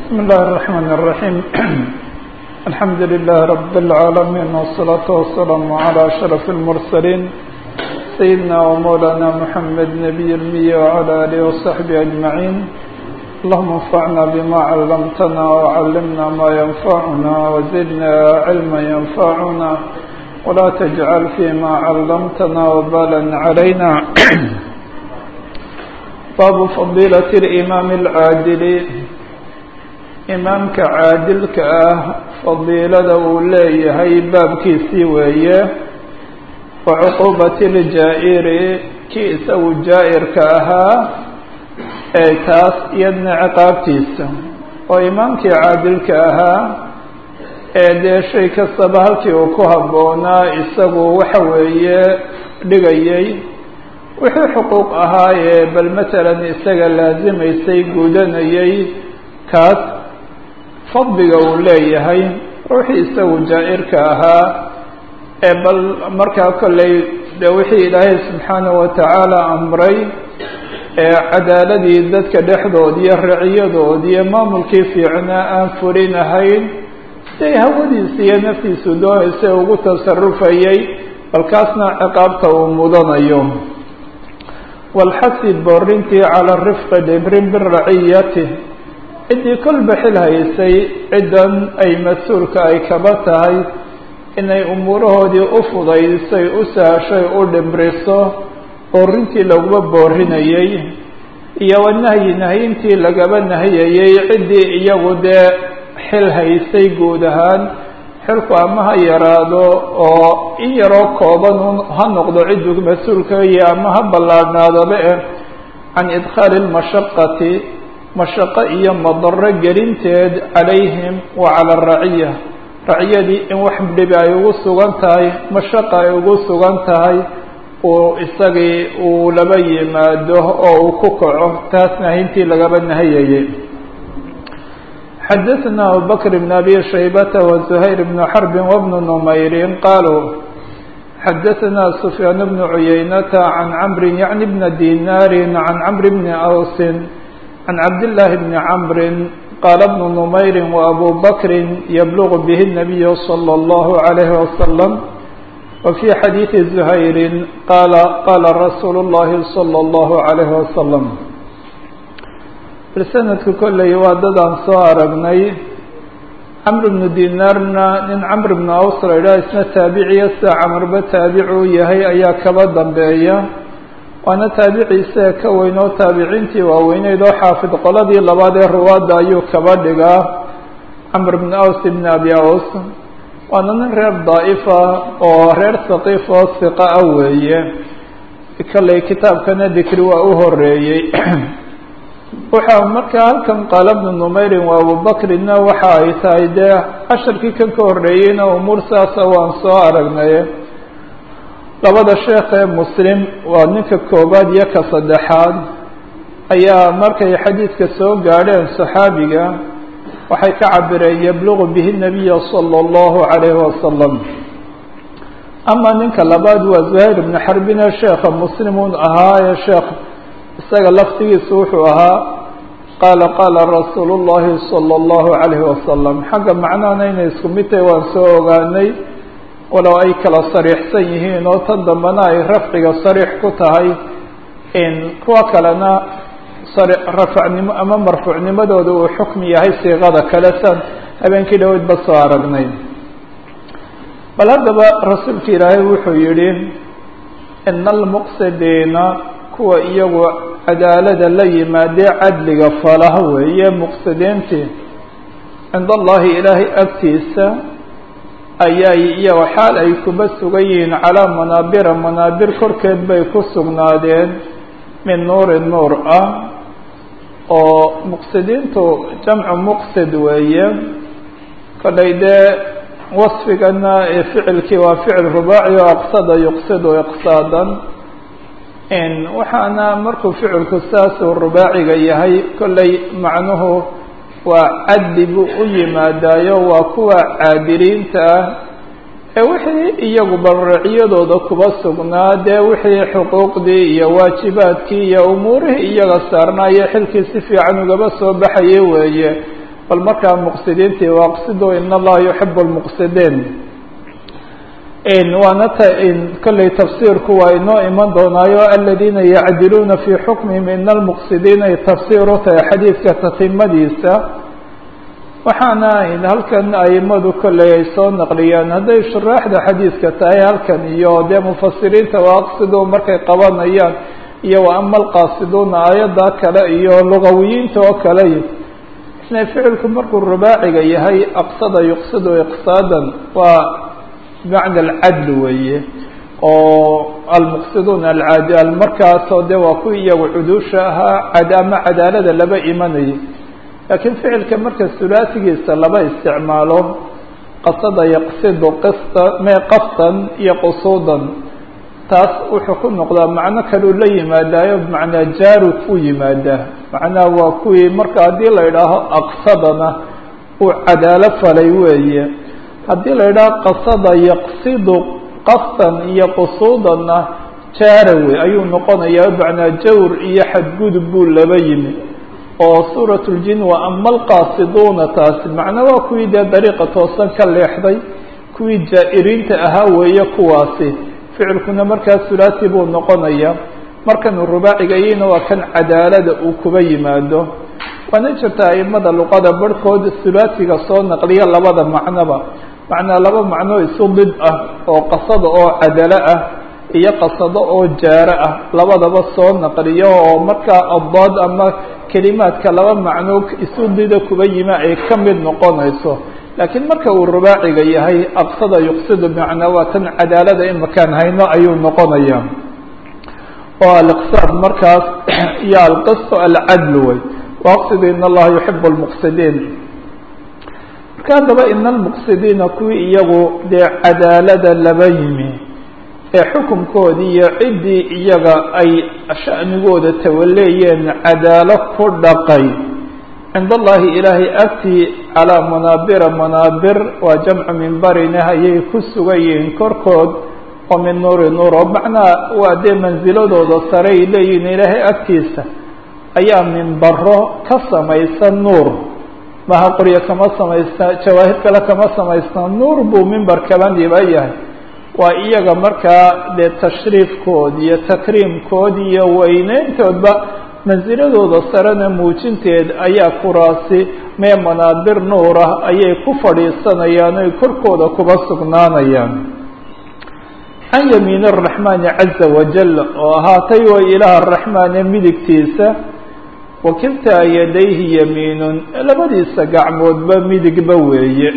بسم الله الرحمن الرحيم الحمد لله رب العالمين والصلاة والسلام على أشرف المرسلين سيدنا ومولانا محمد نبي المية وعلى آله وصحبه أجمعين اللهم انفعنا بما علمتنا وعلمنا ما ينفعنا وزدنا علما ينفعنا ولا تجعل فيما علمتنا وبالا علينا باب فضيلة الإمام العادل imaamka caadilka ah fadiilada uu leeyahay baabkiisii weeye wa cuquubati ljaa'iri kii isagu jaa'irka ahaa ee taas iyadna ciqaabtiisa oo imaamkii caadilka ahaa ee dee shay kastaba halkii uu ku habboonaa isagu waxa weeye dhigayay wixii xuquuq ahaayee bal matalan isaga laasimaysay gudanayay kaas fadliga uu leeyahay ruuxii isagu jaa-irka ahaa ee bal markaa kollay de wixii ilaahay subxaanahu watacaala amray ee cadaaladii dadka dhexdood iyo raciyadood iyo maamulkii fiicnaa aan fulinahayn siday hawadiisa iyo naftiisu doonaysa ugu tasarufayay balkaasna ciqaabta uu mudanayo walxasi boorintii cala rifqi dhibrin biraciyati ciddii kolba xil haysay ciddan ay mas-uulka ay kaba tahay inay umuurahoodii u fudaydisay u sahashay u dhimriso boorintii laguma boorinayay iyo wanahyi nahyintii lagaba nahiyayay ciddii iyagu dee xil haysay guud ahaan xilku ama ha yaraado oo in yaroo kooban ha noqdo cidduu mas-uulka iyo ama ha ballaadhnaadaba eh can idkhaali lmashaqati mashaqo iyo madaro gelinteed calayhim wa cala araciya raciyadii in wax dhibi ay ugu sugan tahay mashaqa ay ugu sugan tahay uu isagii uu laba yimaado oo uu ku kaco taas nahintii lagaba nahayayay xadaثna abubakr bn abi shaybata waزuhayr bn xarbi wbnu numayrin qaluu xadaثna sufyaan bnu cuyaynata can camri yacni bna dinaari can camri bni awsin عن عبد الله بن عمرو قال ابن نمير وأبو بكر يبلغ به النبي صلى الله عليه وسلم وفي حديث زهير قال قال رسول الله صلى الله عليه وسلم رسنة كل يوادد عن صاربني عمرو بن دينارنا nin cمر بن أوس la idhaha isna taabiciya sida cمrba taabicu yahay ayaa kaba dambeeya waana taabiciisa ka weyn oo taabiciintii waaweyneyd oo xaafid qoladii labaad ee ruwaadda ayuu kaba dhigaa camr bn aws bn abi aws waana nin reer daa'ifa oo reer saqiif oo siqa ah weeye kalley kitaabkana dikri waa u horeeyey waxa markaa halkan qaala bnu numeyrin waa abubakrinna waxa ay tahay dee casharkii kan ka horreeyeyna umuur saasa waan soo aragnay labada sheekh ee muslim waa ninka koobaad iyo ka saddexaad ayaa markay xadiidka soo gaadheen saxaabiga waxay ka cabireen yablugu bihi nabiya sala allahu calayhi wasalam ama ninka labaad waa zuhayr ibnu xarbine sheekha muslimun ahaa ee sheekh isaga laftigiisu wuxuu ahaa qaala qaala rasuulu llahi sala allahu calayhi wasalam xagga macnahana inay isku mid tahay waan soo ogaanay walow ay kala sariixsan yihiin oo tan dambena ay rafciga sariix ku tahay kuwa kalena rafacnimo ama marfuucnimadooda uu xukmi yahay siiqada kale san habeenkii dhaweyd ba soo aragnay bal haddaba rasuulka ilaahay wuxuu yihi ina almuqsidiina kuwa iyagu cadaalada la yimaadee cadliga falaha weeye muqsidiintii cinda allahi ilaahay agtiisa ayay iyago xaal ay kuba sugan yihiin calaa manaabira manaabir korkeed bay ku sugnaadeen min nuuri nuur ah oo muqsidiintu jamcu muqsid weeye kollay dee wasfigana ee ficilkii waa ficil rubaaci oo aqsada yuqsidu iqsaadan waxaana markuu ficilku saasuu rubaaciga yahay kollay macnuhu waa cadli buu u yimaadaayo waa kuwa caadiliinta ah ee wixii iyagu balraciyadooda kuba sugnaa dee wixii xuquuqdii iyo waajibaadkii iyo umuurihii iyaga saarnaayo xilkii si fiican ugaba soo baxaya weeye bal markaa muqsidiintii waaqsiduu in allaha yuxibu lmuqsidiin waana t kolley tafsiirku waa inoo iman doonaayo aladiina yacdiluuna fii xukmihim ina almuqsidiina ay tafsiir u tahay xadiidka tatimadiisa waxaana halkan aimadu kolley ay soo naqliyaan hadday shuraaxda xadiidka tahay halkan iyo dee mufasiriinta waaqsiduu markay qabanayaan iyo wa ama alqaasiduuna aayadda kale iyo lugawiyiinta oo kale inay ficilku markuu rubaaciga yahay aqsada yuqsidu iqsaadan waa bimacna alcadl weeye oo almuqsiduuna alcaadil markaasoo de waa kuwii iyagu cuduusha ahaa cad ama cadaalada laba imanayay laakiin ficilka marka sulaasigiisa laba isticmaalo qasada yaqsidu qista mee qasdan iyo qusuudan taas wuxuu ku noqdaa macno kaleu la yimaadaayo bimacnaa jaarud u yimaadaa macnaha waa kuwii marka haddii la idhaaho aqsadana uu cadaalo falay weeye haddii la idhaaho qasada yaqsidu qasdan iyo qusuudanna jaarawe ayuu noqonayaa bimacnaa jawr iyo xadgudub buu laba yimi oo suurat ljin wa ama alqaasiduuna taasi macna waa kuwii dee dariiqa toosan ka leexday kuwii jaa-iriinta ahaa weeye kuwaasi ficilkuna markaa sulaasi buu noqonayaa markanuu rubaacigayina waa kan cadaalada uu kuba yimaado waana jirta aimada luqada barhkood sulaasiga soo naqliya labada macnoba macnaa laba macnoo isu did ah oo qasada oo cadalo ah iyo qasado oo jaaro ah labadaba soo naqliyo oo markaa addaad ama kelimaadka laba macnoo isu dida kuba yima ay ka mid noqonayso laakiin marka uu rubaaciga yahay aqsada yuqsidu bimacnaa waa tan cadaalada imakaan hayno ayuu noqonaya oo aliqsaad markaas iyo alqisto alcadl wey waaqsidu in allaha yuxibu lmuqsidiin marka haddaba ina almuqsidiina kuwii iyagu dee cadaalada laba yimi ee xukunkoodii iyo ciddii iyaga ay sha'nigooda tawaleeyeen cadaalo ku dhaqay cind allahi ilaahay agtii calaa manaabira manaabir waa jamcu mimbarine ayay ku sugan yihiin korkood oo min nuuri nuur oo macnaa waa dee mansiladooda sare ay leeyihiin ilaahay agtiisa ayaa minbaro ka samaysan nuur maha qoryo kama samaysna jawaahir kale kama samaysna nuur buu mimbar kaba dhiba yahay waa iyaga markaa dee tashriifkood iyo takriimkood iyo weyneyntoodba mansiladooda sarena muujinteed ayaa kuraasi mee manaabir nuur ah ayay ku fadhiisanayaan oy korkooda kuba sugnaanayaan can yamiin araxmaani caza wajal oo ahaatay way ilaah araxmaane midigtiisa wakiltaa yadayhi yamiinun labadiisa gacmoodba midigba weeye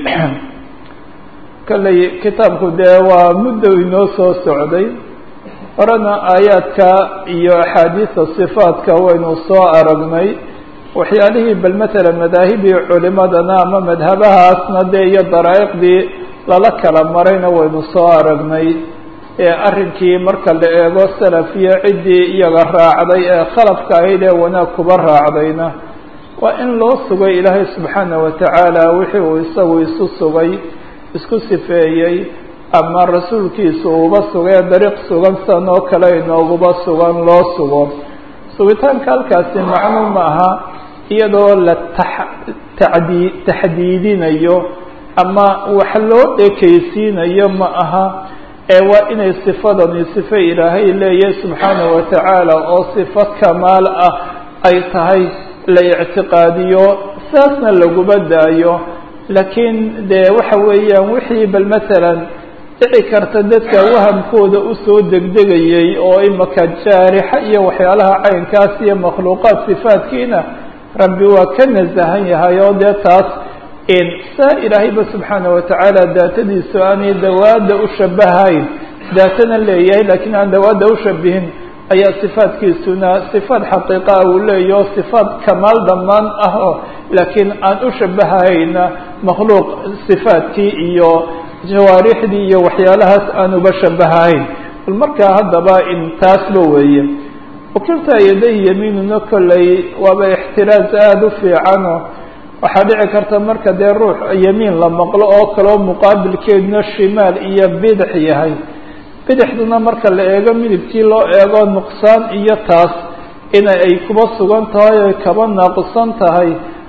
kalley kitaabku dee waa muddo inoo soo socday horena aayaadka iyo axaadiista sifaadka waynu soo aragnay waxyaalihii bal matala madaahibii culimadana ama madhabahaasna dee iyo daraa'iqdii lala kala marayna waynu soo aragnay ee arrinkii marka la eego salaf iyo ciddii iyaga raacday ee khalafka ahayd ee wanaag kuba raacdayna waa in loo sugay ilaahay subxaana wa tacaala wixii uu isagu isu sugay isku sifeeyey ama rasuulkiisu uuba sugay dariiq sugan san oo kale inooguba sugan loo sugo sugitaanka halkaasi macnu ma aha iyadoo la taxdii taxdiidinayo ama wax loo ekeysiinayo ma aha ee waa inay sifadani sifo ilaahay leeyahay subxaanahu wa tacaala oo sifo kamaal ah ay tahay la ictiqaadiyo saasna laguma daayo laakiin dee waxa weeyaan wixii bal masalan dhici karta dadka wahamkooda usoo degdegayay oo imaka jaarixa iyo waxyaalaha caynkaas iyo makhluuqaad sifaadkiina rabbi waa ka nasahan yahay oo dee taas saa ilaahayba subxaana wa tacaala daatadiisu aanay dawaada u shabahayn daatana leeyahay laakiin aan dawaada ushabihin ayaa sifaadkiisuna sifaad xaqiiqaa uu leeyaho sifaad kamaal dhammaan ah oo laakiin aan u shabahayna makhluuq sifaadkii iyo jawaarixdii iyo waxyaalahaas aan uba shabahahayn bal markaa haddaba in taasba weeye wakilta yadayhi yamiinuna kolley waaba ixtiraaz aada u fiicano waxaa dhici karta marka dee ruux yamiin la maqlo oo kaleo muqaabilkeeduna shimaal iyo bidix yahay bidixduna marka la eego midigtii loo eego nuqsaan iyo taas ina ay kuba sugan tahay oy kaba naaqusan tahay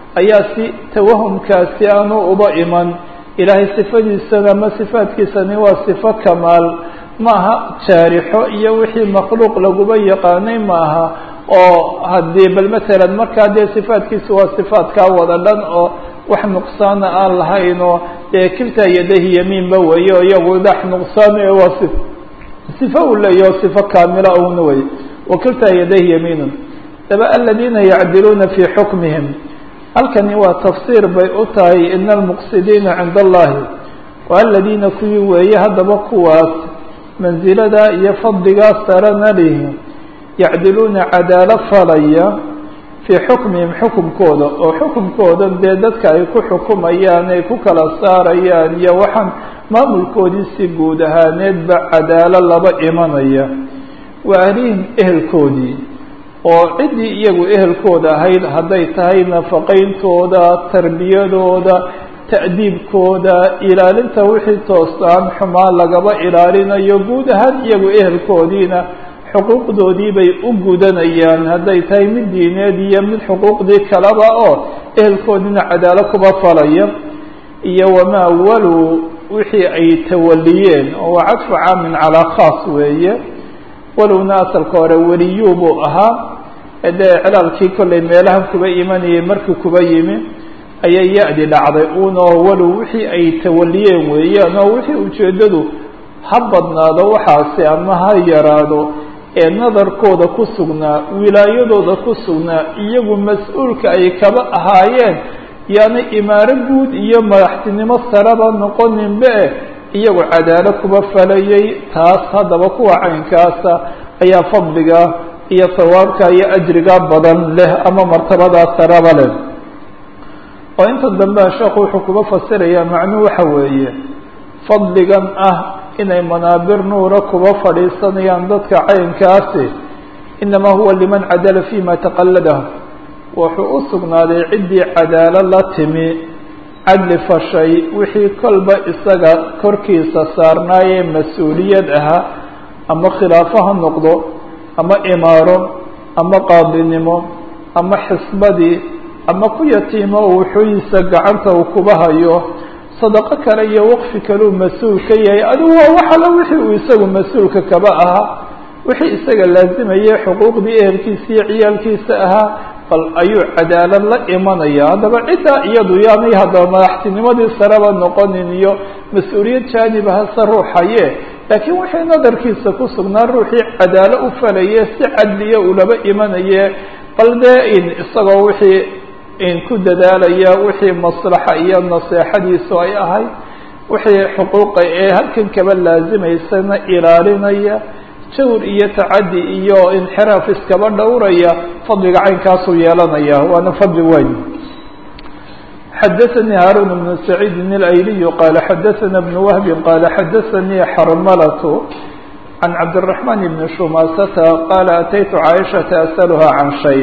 ayaa si tawahumkaasi aanu uba iman ilaahay sifadiisana ama sifaadkiisani waa sifo kamaal maaha jaarixo iyo wixii makhluuq laguba yaqaanay maaha oo haddii bal matalan markaa dee sifaadkiisu waa sifaadkaa wada dhan oo wax nuqsaana aan lahayn oo dee kiltaa yadahi yamiinba weeye o iyagu dax nuqsaane waa si sifo uu leeyaho sifo kaamila una wey wa kiltaa yadahi yamiinun daba aladiina yacdiluuna fii xukmihim halkani waa tafsiir bay u tahay ina almuqsidiina cinda allahi wa aladiina kuwii weeye haddaba kuwaas mansilada iyo fadligaa sarana lihi yacdiluuna cadaalo falaya fii xukmihim xukumkooda oo xukumkoodan dee dadka ay ku xukumayaan ay ku kala saarayaan iyo waxaan maamulkoodii si guud ahaaneedba cadaalo laba imanaya wa ahlihim ehelkoodii oo ciddii iyagu ehelkooda ahayd hadday tahay nafaqayntooda tarbiyadooda ta'diibkooda ilaalinta wixii toostaan xumaan lagaba ilaalinayo guud ahaan iyagu ehelkoodiina xuquuqdoodii bay u gudanayaan hadday tahay mid diineed iyo mid xuquuqdii kaleba oo ehelkoodiina cadaalo kuba falaya iyo wamaa waluu wixii ay tawaliyeen oo waa cadfu caamin calaa khaas weeye walowna asalka hore weliyuu buu ahaa dee cilaalkii kollay meelahan kuba imanayay markii kuba yimi ayay ya-di dhacday unoo walow wixii ay tawaliyeen weeyaan oo wixii ujeeddadu ha badnaado waxaasi ama ha yaraado ee nadarkooda ku sugnaa wilaayadooda ku sugnaa iyagu mas-uulka ay kaba ahaayeen yaani imaaro guud iyo madaxtinimo saraba noqoninbe iyagu cadaalo kuba falayay taas haddaba kuwa caynkaasa ayaa fadliga iyo sawaabka iyo ajriga badan leh ama martabadaa saraba leh oo inta dambea sheekhu wuxuu kuba fasirayaa macnuu waxa weeye fadligan ah inay manaabir nuura kuba fadhiisanayaan dadka caynkaasi inamaa huwa liman cadala fima taqalladahu wuxuu u sugnaaday ciddii cadaalo la timi cadli fashay wixii kolba isaga korkiisa saarnaayee mas-uuliyad ahaa ama khilaafo ha noqdo ama imaaro ama qaadinimo ama xisbadii ama ku yatiimo oo wuxuuyiisa gacanta uu kuba hayo sadaqo kale iyo waqfi kaleu mas-uul ka yahay adigu waa wax alla wixii uu isagu mas-uulka kaba ahaa wixii isaga laazimayay xuquuqdii ehelkiisa iyo ciyaalkiisa ahaa bal ayuu cadaalad la imanaya haddaba ciddaa iyadu yaanay haddaba madaxtinimadii sareba noqonin iyo mas-uuliyad jaaniba hase ruuxaye laakiin wixii nadarkiisa ku sugnaa ruuxii cadaalo u falaye si cadliya ulaba imanaye bal dee in isagoo wixii in ku dadaalaya wixii maslaxa iyo naseexadiisu ay ahay wixii xuquuqa ee halkan kaba laazimaysana ilaalinaya jawr iyo tacaddi iyo inxiraaf iskaba dhowraya fadliga caynkaasuu yeelanaya waana fadli weyn xadaثnي hاrون بن سعيid الأyلي qال xadaثna بن وهب qال xadaثnي xrmlة عن cabدالرحمن بن شhماsة qال أتyت cائشhaةa أsألهa عan شhayء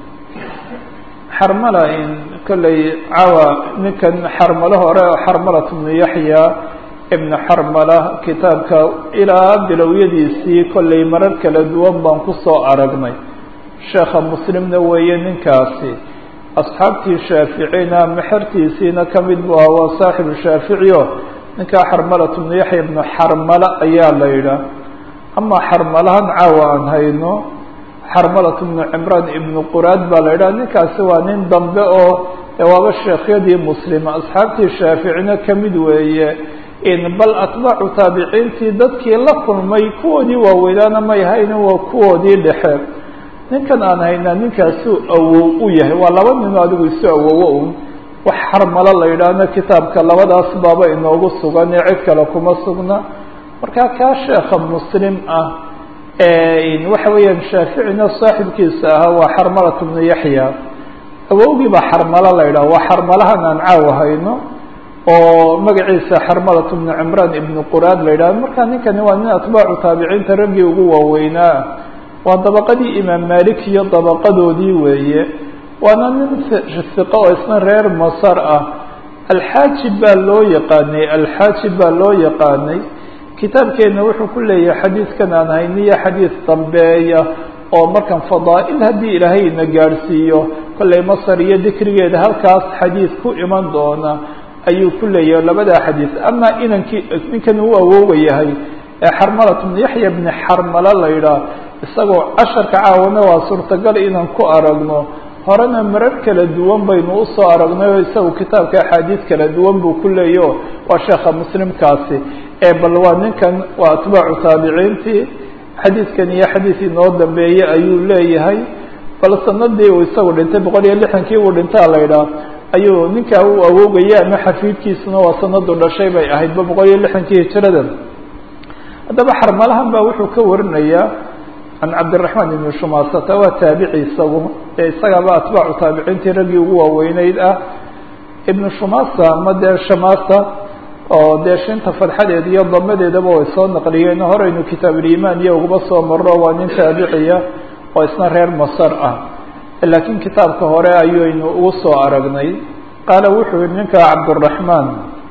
xrmla in kolley cawa ninkan xarmalo hore oo xarmlaة بن yaحyى ibn xarmala kitaabka ilaa bilowyadiisii kollay marar kala duwan baan kusoo aragnay sheekha muslimna weeye ninkaasi asxaabtii shaaficina mexertiisiina ka mid bu aha waa saaxibu shaafici o ninkaa xarmalat bnu yaxya ibnu xarmala ayaa la yidhaah ama xarmalahan caawa aan hayno xarmalat bnu cimraan ibnu quraad baa la yidhaha ninkaasi waa nin dambe oo waaba sheekhyadii muslima asxaabtii shaaficina ka mid weeye bal atbaacu taabiciintii dadkii la kulmay kuwoodii waaweynaana may haynin waa kuwoodii dhexe ninkan aan haynaa ninkaasuu awow u yahay waa laba nino adigu isu awowo un wax xarmalo la yidhaahno kitaabka labadaas baaba inoogu sugan ee cid kale kuma sugna markaa kaa sheekha muslim ah waxa weeyaan shaaficina saaxibkiisa ahaa waa xarmalat bnu yaxya awowgii baa xarmalo la yidhaha waa xarmalahan aan caawa hayno oo magaciisa xarmalat bnu cimraan ibnu quraad la yidhahdo marka ninkani waa nin atbaacu taabiciinta raggii ugu waaweynaa waa dabaqadii imaam malik iyo dabaqadoodii weeye waana nin siqo oo isna reer masar ah alxaajib baa loo yaqaanay alxaajib baa loo yaqaanay kitaabkeenna wuxuu ku leeyahay xadiidkan aan hayniyo xadiid dambeeya oo markan fadaa'il haddii ilaahay na gaadhsiiyo kollay masar iyo dikrigeeda halkaas xadiid ku iman doona ayuu ku leeyahay labadaa xadiid ama inankii ninkan uu awooga yahay ee xarmalat bnu yaxya bni xarmala la yidhaah isagoo casharka caawana waa suurtagal inaan ku aragno horena marar kala duwan baynu usoo aragnay oo isagu kitaabka axaadiid kala duwan buu ku leeyaho waa sheekha muslimkaasi ee bal waa ninkan waa atbaacu taabiciintii xadiidkan iyo xadiid inoo dambeeye ayuu leeyahay bal sanadii uu isagu dhintay boqol iyo lixdankii uu dhintaa la yidhaah ayuu ninkaa u awoogaya ama xafiidkiisuna waa sanadu dhashay bay ahaydba boqol iyo lixdankii hijirada haddaba xarmalahan baa wuxuu ka warinayaa can cabdiraxmaan ibni shumasata waa taabici isagu ee isagaaba atbaacu taabiciintii raggii ugu waaweyneyd ah ibnu shumasa ama dee shamasa oo dee shinta fadxadeeda iyo damadeedaba way soo naqliyeen horeynu kitaabulimaan iyo uguba soo maro waa nin taabiciya oo isna reer masar ah laakiin kitaabka hore ayaynu ugu soo aragnay qaala wuxuu yihi ninka cabduraxmaan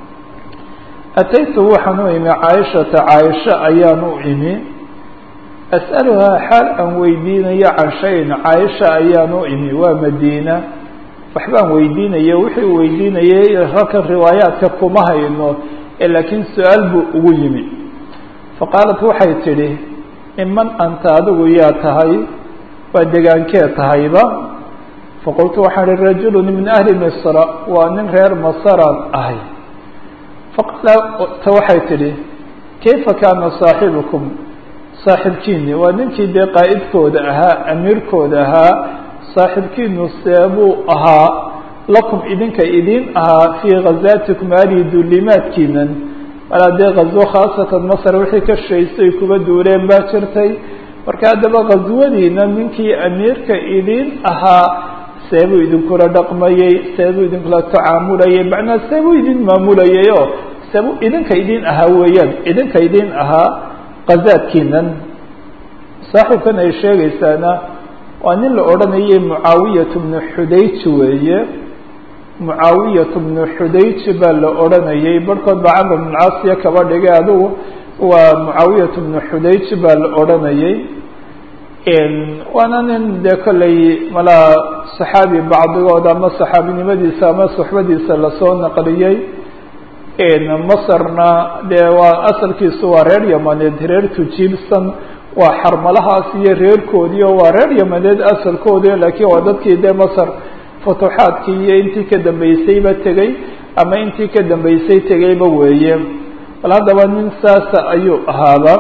ataytu waxaan u imi caaishata caaisha ayaan u imi as'aluhaa xaal aan weydiinayo can shayin caaisha ayaan u imi waa madiina waxbaan weydiinaya wixii u weydiinayay halkan riwaayaadka kuma hayno ee laakiin su-aal buu ugu yimi faqaalat waxay tidhi miman anta adigu yaa tahay waa degaankee tahayba faqultu waxaan ihi rajulu min ahli misra waa nin reer masaraan ahay faqaala waxay tidhi kayfa kaana saaxibukum saaxibkiini waa ninkii dee qaa'idkooda ahaa amiirkooda ahaa saaxibkiinu seebuu ahaa lakum idinka idin ahaa fii ghazaatikum alihi duulimaadkiinan walaa dee ghazwo khaasatan masar wixii ka shaysay kuba duuleen baa jirtay marka haddaba ghaswadiina ninkii amiirka idin ahaa seebuu idinkula dhaqmayey seebuu idinkula tacaamulayay macnaa seebuu idin maamulayay oo seebuu idinka idin ahaa weeyaan idinka idin ahaa kazaadkiinan saaxiibkan ay sheegaysaana waa nin la odhanayay mucaawiyat bnu xudayj weeye mucaawiyat bnu xudayj baa la odhanayay barhkood baa camr bn caasiya kaba dhigay adugu waa mucaawiyat bnu xudayj baa la odhanayay waana nin dee kollay malaa saxaabi bacdigood ama saxaabinimadiisa ama suxbadiisa lasoo naqliyey masarna dee waa asalkiisu waa reer yamaneed reer tujiibsan waa xarmalahaas iyo reerkoodii oo waa reer yamaneed asalkoodi laakiin waa dadkii dee masar futuuxaadkii iyo intii ka dambeysayba tegey ama intii ka dambeysay tegeyba weeye bal haddaba nin saasa ayuu ahaaba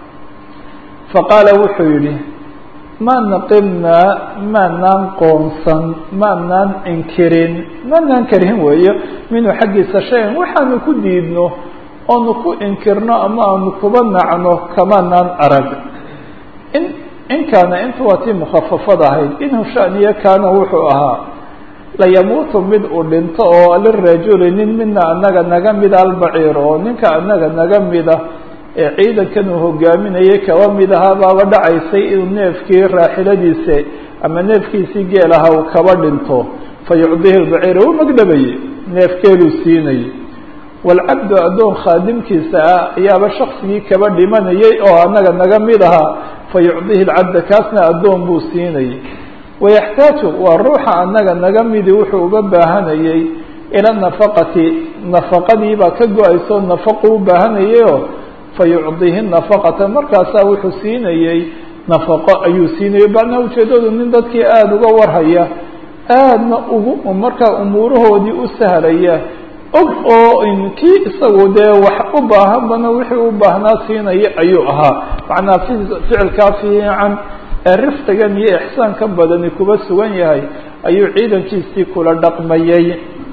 faqaala wuxuu yidhi ma naqibnaa maanaan qoonsan maanaan inkirin maanaan karihin weeyo minhu xaggiisa shayan waxaanu ku diidno oonu ku inkirno ama aanu kuba nacno kamaanaan arag in in kaana inta waa tii mukhafafad ahayd inhu shaniyo kaana wuxuu ahaa layamuutu mid uu dhinto oo lirajuli nin mina anaga naga mida albaciir oo ninka anaga naga mida ee ciidankan uu hogaaminayay kaba mid ahaa baaba dhacaysay inuu neefkii raaxiladiisa ama neefkiisii geel aha uu kaba dhinto fa yucdihi lbaciir u magdhabayey neef geeluu siinayay waalcabdu addoon khaadimkiisa ah ayaaba shaksigii kaba dhimanayay oo anaga naga mid ahaa fa yucdihi lcabda kaasna addoon buu siinayay wayaxtaaju waa ruuxa anaga naga midi wuxuu uga baahanayay ila nafaqati nafaqadiibaa ka go-ayso nafaqu u baahanayayoo fayucdihi nafaqata markaasaa wuxuu siinayey nafaqo ayuu siinayay macnaa ujeedadu nin dadkii aada uga warhaya aadna ugu markaa umuurahoodii u sahlaya og oo kii isagu dee wax u baahanbana wixii u baahnaa siinaya ayuu ahaa macnaa ficilkaa fiican ee riftigan iyo ixsaanka badani kuba sugan yahay ayuu ciidankiisii kula dhaqmayay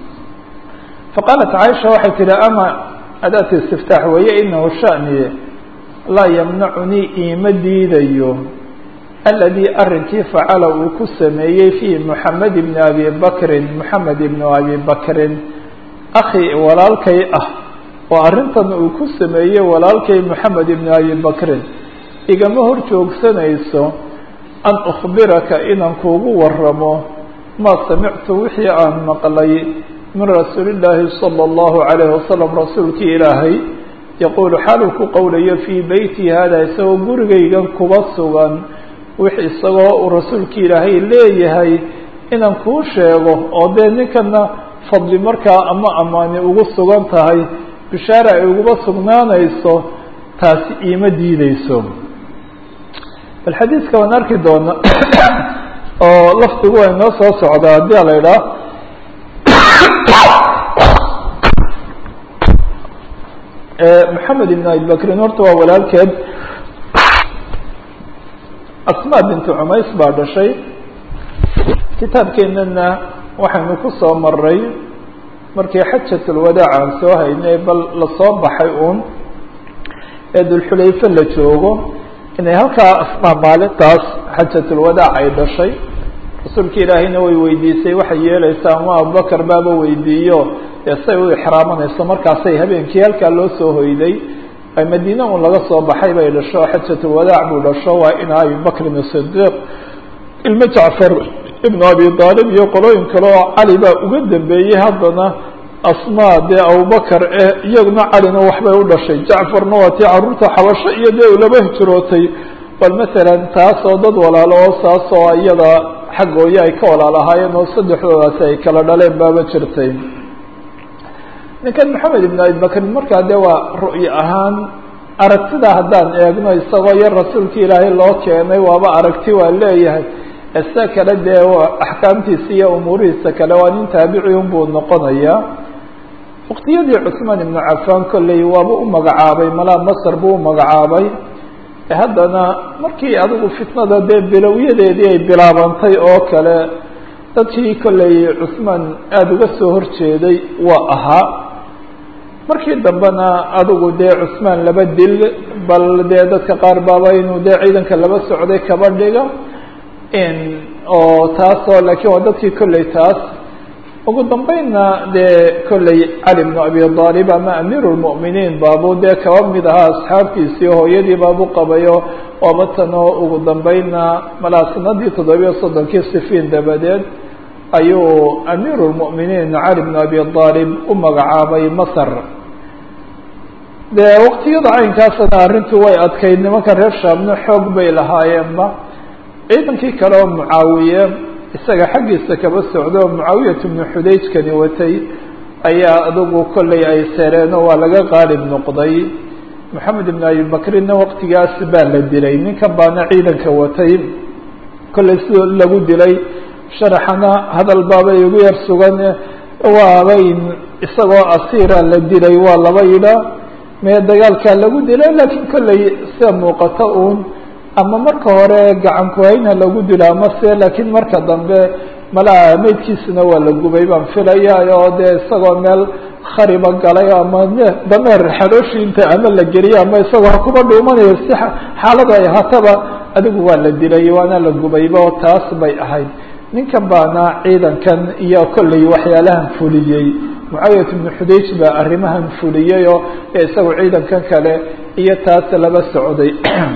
faqaalat caaisha waxay tihi ama adaat istiftaax weeye inahu shaniye laa yamnacunii iima diidayo aladii arrinkii facala uu ku sameeyey fii moxamed ibni abi bakrin moxamed ibnu abi bakrin akhi walaalkay ah oo arrintan uu ku sameeyey walaalkay moxamed ibnu abi bakrin igama hor joogsanayso an ukhbiraka inaan kuugu waramo maa samictu wixii aan maqlay min rasuuli illaahi sala allahu calayhi wasalam rasuulkii ilaahay yaquulu xaaluu ku qowlayo fii beyti hada isagoo gurigaygan kuba sugan wix isagoo uu rasuulkii ilaahay leeyahay inaan kuu sheego oo dee ninkana fadli markaa ama amaani ugu sugan tahay bishaara ay uguba sugnaanayso taasi iima diideyso bal xadiidka waan arki doona oo lafdigu waa inoo soo socdaa haddii a la idhaah maxamed ibn abibakrin horta waa walaalkeed asma bintu cumays baa dhashay kitaabkeenana waxaynu ku soo maray markii xajatulwadaac aan soo haynay bal lasoo baxay uun ee dulxulayfe la joogo inay halkaa asmaa maalintaas xajatulwadaac ay dhashay rasuulka ilaahayna way weydiisay waxay yeeleysaa ama abubakar baaba weydiiyo dee say u ixraamanayso markaasay habeenkii halkaa loo soo hoyday ay madiine un laga soo baxay bay dhasho xajatulwadaac buu dhasho waa ina abibakrin sidiiq ilmo jacfar ibnu abi aalib iyo qolooyin kale oo cali baa uga dambeeyey haddana asmaa dee abubakar eh iyaguna calina waxbay u dhashay jacfarna waa tii caruurta xabasho iyo dee ulaba hijrootay bal matalan taas oo dad walaalo oo saas oo iyada xaggooyo ay ka walaalahaayeen oo saddexdoodaasi ay kala dhaleen baaba jirtay ninkan maxamed ibn abibakrin markaa dee waa ru'yo ahaan aragtida haddaan eegno isagoo yar rasuulka ilaahay loo keenay waaba aragti waa leeyahay ise kale dee axkaamtiisa iyo umuurihiisa kale waa nin taabici unbuu noqonayaa waqtiyadii cusmaan ibnu cafaan kolley waaba u magacaabay malaa masar buu u magacaabay haddana markii adigu fitnada dee bilowyadeedii ay bilaabantay oo kale dadkii kolley cusmaan aada uga soo horjeeday waa ahaa markii dambena adigu dee cusmaan laba dil bal dee dadka qaar baaba inuu dee ciidanka laba socday kaba dhiga oo taasoo laakiin waa dadkii kolley taas ugu dambeynna dee kolley cali bnu abi aalib ama amiiru lmu'miniin baabu dee kaba mid ahaa asxaabtiisii hooyadii baabu qabayo waaba tanoo ugu dambeynna malaa sanadii toddobiyo soddonkii sifiin dabadeed ayuu amiiru lmu'miniin cali bnu abi aalib u magacaabay masar dee waqtiyada caynkaasna arrintu way adkayd nimanka reer shaamna xoog bay lahaayeenba ciidankii kale oo mucaawiye isaga xaggiisa kaba socdo oo mucaawiyat bnu xudayjkani watay ayaa adigu kolley ay sereeno waa laga qaalib noqday maxamed ibn abibakrinna waqtigaas baa la dilay ninkan baana ciidanka watay kolley sidoo lagu dilay sharaxana hadal baabay ugu yar sugan waabay isagoo asiira la dilay waa laba yidha mee dagaalkaa lagu dilay laakiin kolley sida muuqata uun ama marka hore gacan kuhayna lagu dilo ama se laakiin marka dambe malaa meydkiisuna waa la gubay baan filaya oo dee isagoo meel khariba galay ama dameer xalooshiinta ama la geliyo ama isagoo hakuba dhuumanayo si xaalada ay ahaataba adigu waa la dilay waana la gubayba oo taas bay ahayd ninkan baana ciidankan iyo kolley waxyaalahan fuliyey mucaawiyat ibnu xudayj baa arrimahan fuliyey oo isagu ciidankan kale iyo taas laba socday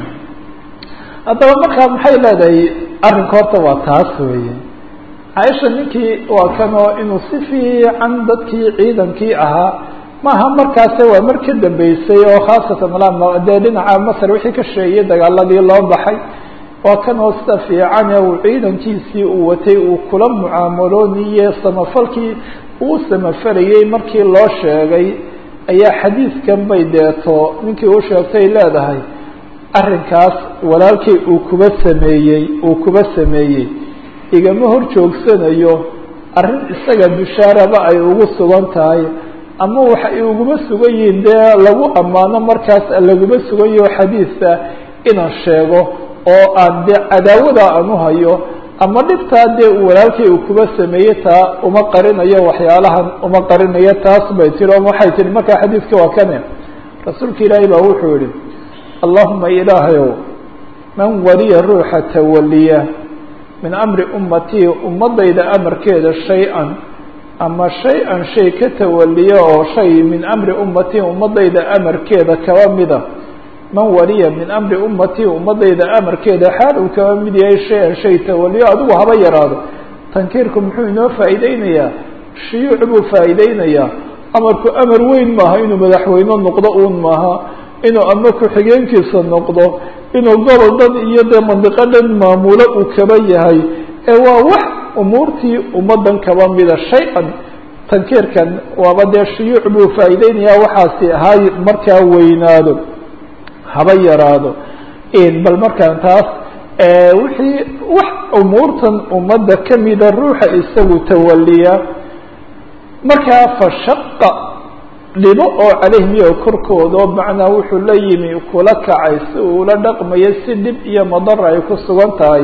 haddaba markaa maxay leedahay arrinka horta waa taas weeye caaisha ninkii waa kanoo inuu si fiican dadkii ciidankii ahaa maaha markaase waa mar ka dambeysay oo khaasatan malaa dee dhinaca masar wixii ka sheegay dagaaladii loo baxay waa kanoo sida fiican ee uu ciidankiisii uu watay uu kula mucaamalooniye samafalkii uu samafalayey markii loo sheegay ayaa xadiidkan bay deeto ninkii u sheegtay leedahay arrinkaas walaalkay uu kuba sameeyey uu kuba sameeyey igama hor joogsanayo arrin isaga bishaaraba ay ugu sugan tahay ama waxa ay uguma sugan yihiin dee lagu ammaano markaas laguma sugan yaho xadiisa inaan sheego oo aan dee cadaawada aan u hayo ama dhibtaa dee walaalkay uu kuba sameeyey taa uma qarinayo waxyaalahan uma qarinayo taas bay tiri o waxay tihi markaa xadiiska waa kane rasuulka ilaahay baa wuxuu yihi allahuma ilaahayow man waliya ruuxa tawaliya min amri ummatii ummadayda amarkeeda shay-an ama shay-an shay ka tawaliya oo shay min amri ummatii ummadayda amarkeeda kaba mida man waliya min amri ummatii ummadayda amarkeeda xaal uu kaba mid yahay shay-an shay tawaliyo adigu haba yaraado tankiirku muxuu inoo faa'iideynayaa shuyuuc buu faa'iideynayaa amarku amar weyn maaha inuu madaxweyne noqdo uun maaha inuu ama ku-xigeenkiisa noqdo inuu gobol dhan iyo dee mandiqo dhan maamulo uu kaba yahay ee waa wax umuurtii ummaddan kaba mida shay-an tankiirkan waaba dee shuyuuc buu faa'iideynayaa waxaasi hay markaa weynaado haba yaraado bal markaan taas wixii wax umuurtan ummadda kamida ruuxa isagu tawaliya markaa fashaqa dhibo oo calayhim iyo korkooda macnaa wuxuu la yimi kula kacay si uula dhaqmayo si dhib iyo madara ay ku sugan tahay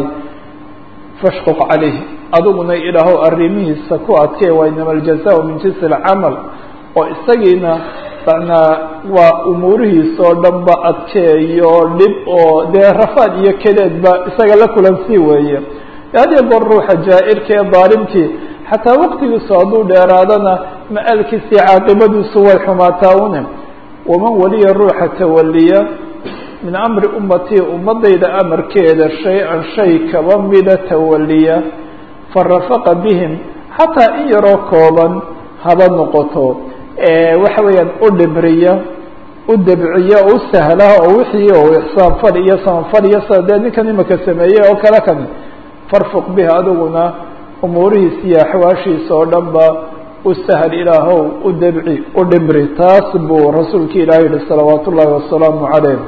fashquq calayhi adiguna idhaaho arrimihiisa ku adkee waa inama aljaza min jinsi alcamal oo isagiina manaa waa umuurihiisa oo dhan ba adkeeyo dhib oo dee rafaad iyo kadeedba isaga la kulansii weeye hadiyo goor ruuxa jaa-irka ee daalimkii xataa waqtigiisu hadduu dheeraadana ma-alkiisii caaqibadiisu way xumaataa une waman waliya ruuxa tawaliya min amri ummatii ummadayda amarkeeda shay-an shay kaba mida tawaliya farafaqa bihim xataa in yaroo kooban haba noqoto waxa weeyaan u dhibriya u debciya o u sahla oo wixii oo ixsaanfal iyo samanfal iyo sa dee ninkan imaka sameeyey oo kale kan farfuq bihi adiguna umuurihiisa iyo axwaashiisa oo dhan ba u sahal ilaahow u debci u dhibri taas buu rasuulki ilahi yihi salawaat ullaahi wasalaamu calayh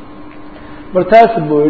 bal taas buu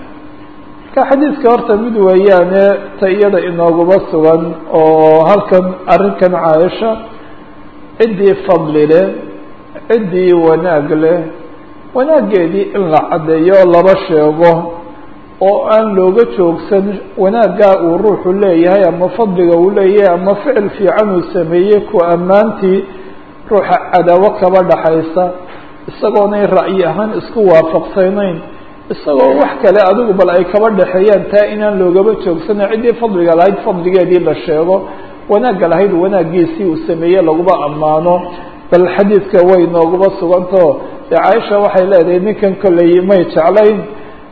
marka xadiidka horta mid weeyaane ta iyada inooguma sugan oo halkan arrinkan caaisha ciddii fadli leh ciddii wanaag leh wanaaggeedii in la caddeeyo laba sheego oo aan looga joogsan wanaaggaa uu ruuxu leeyahay ama fadliga uu leeyahay ama ficil fiican uu sameeyey ku ammaantii ruuxa cadaawo kaba dhaxaysa isagoonay ra'yi ahaan isku waafaqsanayn isagoo wax kale adigu bal ay kaba dhexeeyaan taa inaan loogaba joogsana ciddii fadliga lahayd fadligeedii la sheego wanaagga lahayd wanaaggiisii uu sameeyey laguma ammaano bal xadiidka way nooguma sugantao dee caaisha waxay leedahay ninkan kolley may jeclayn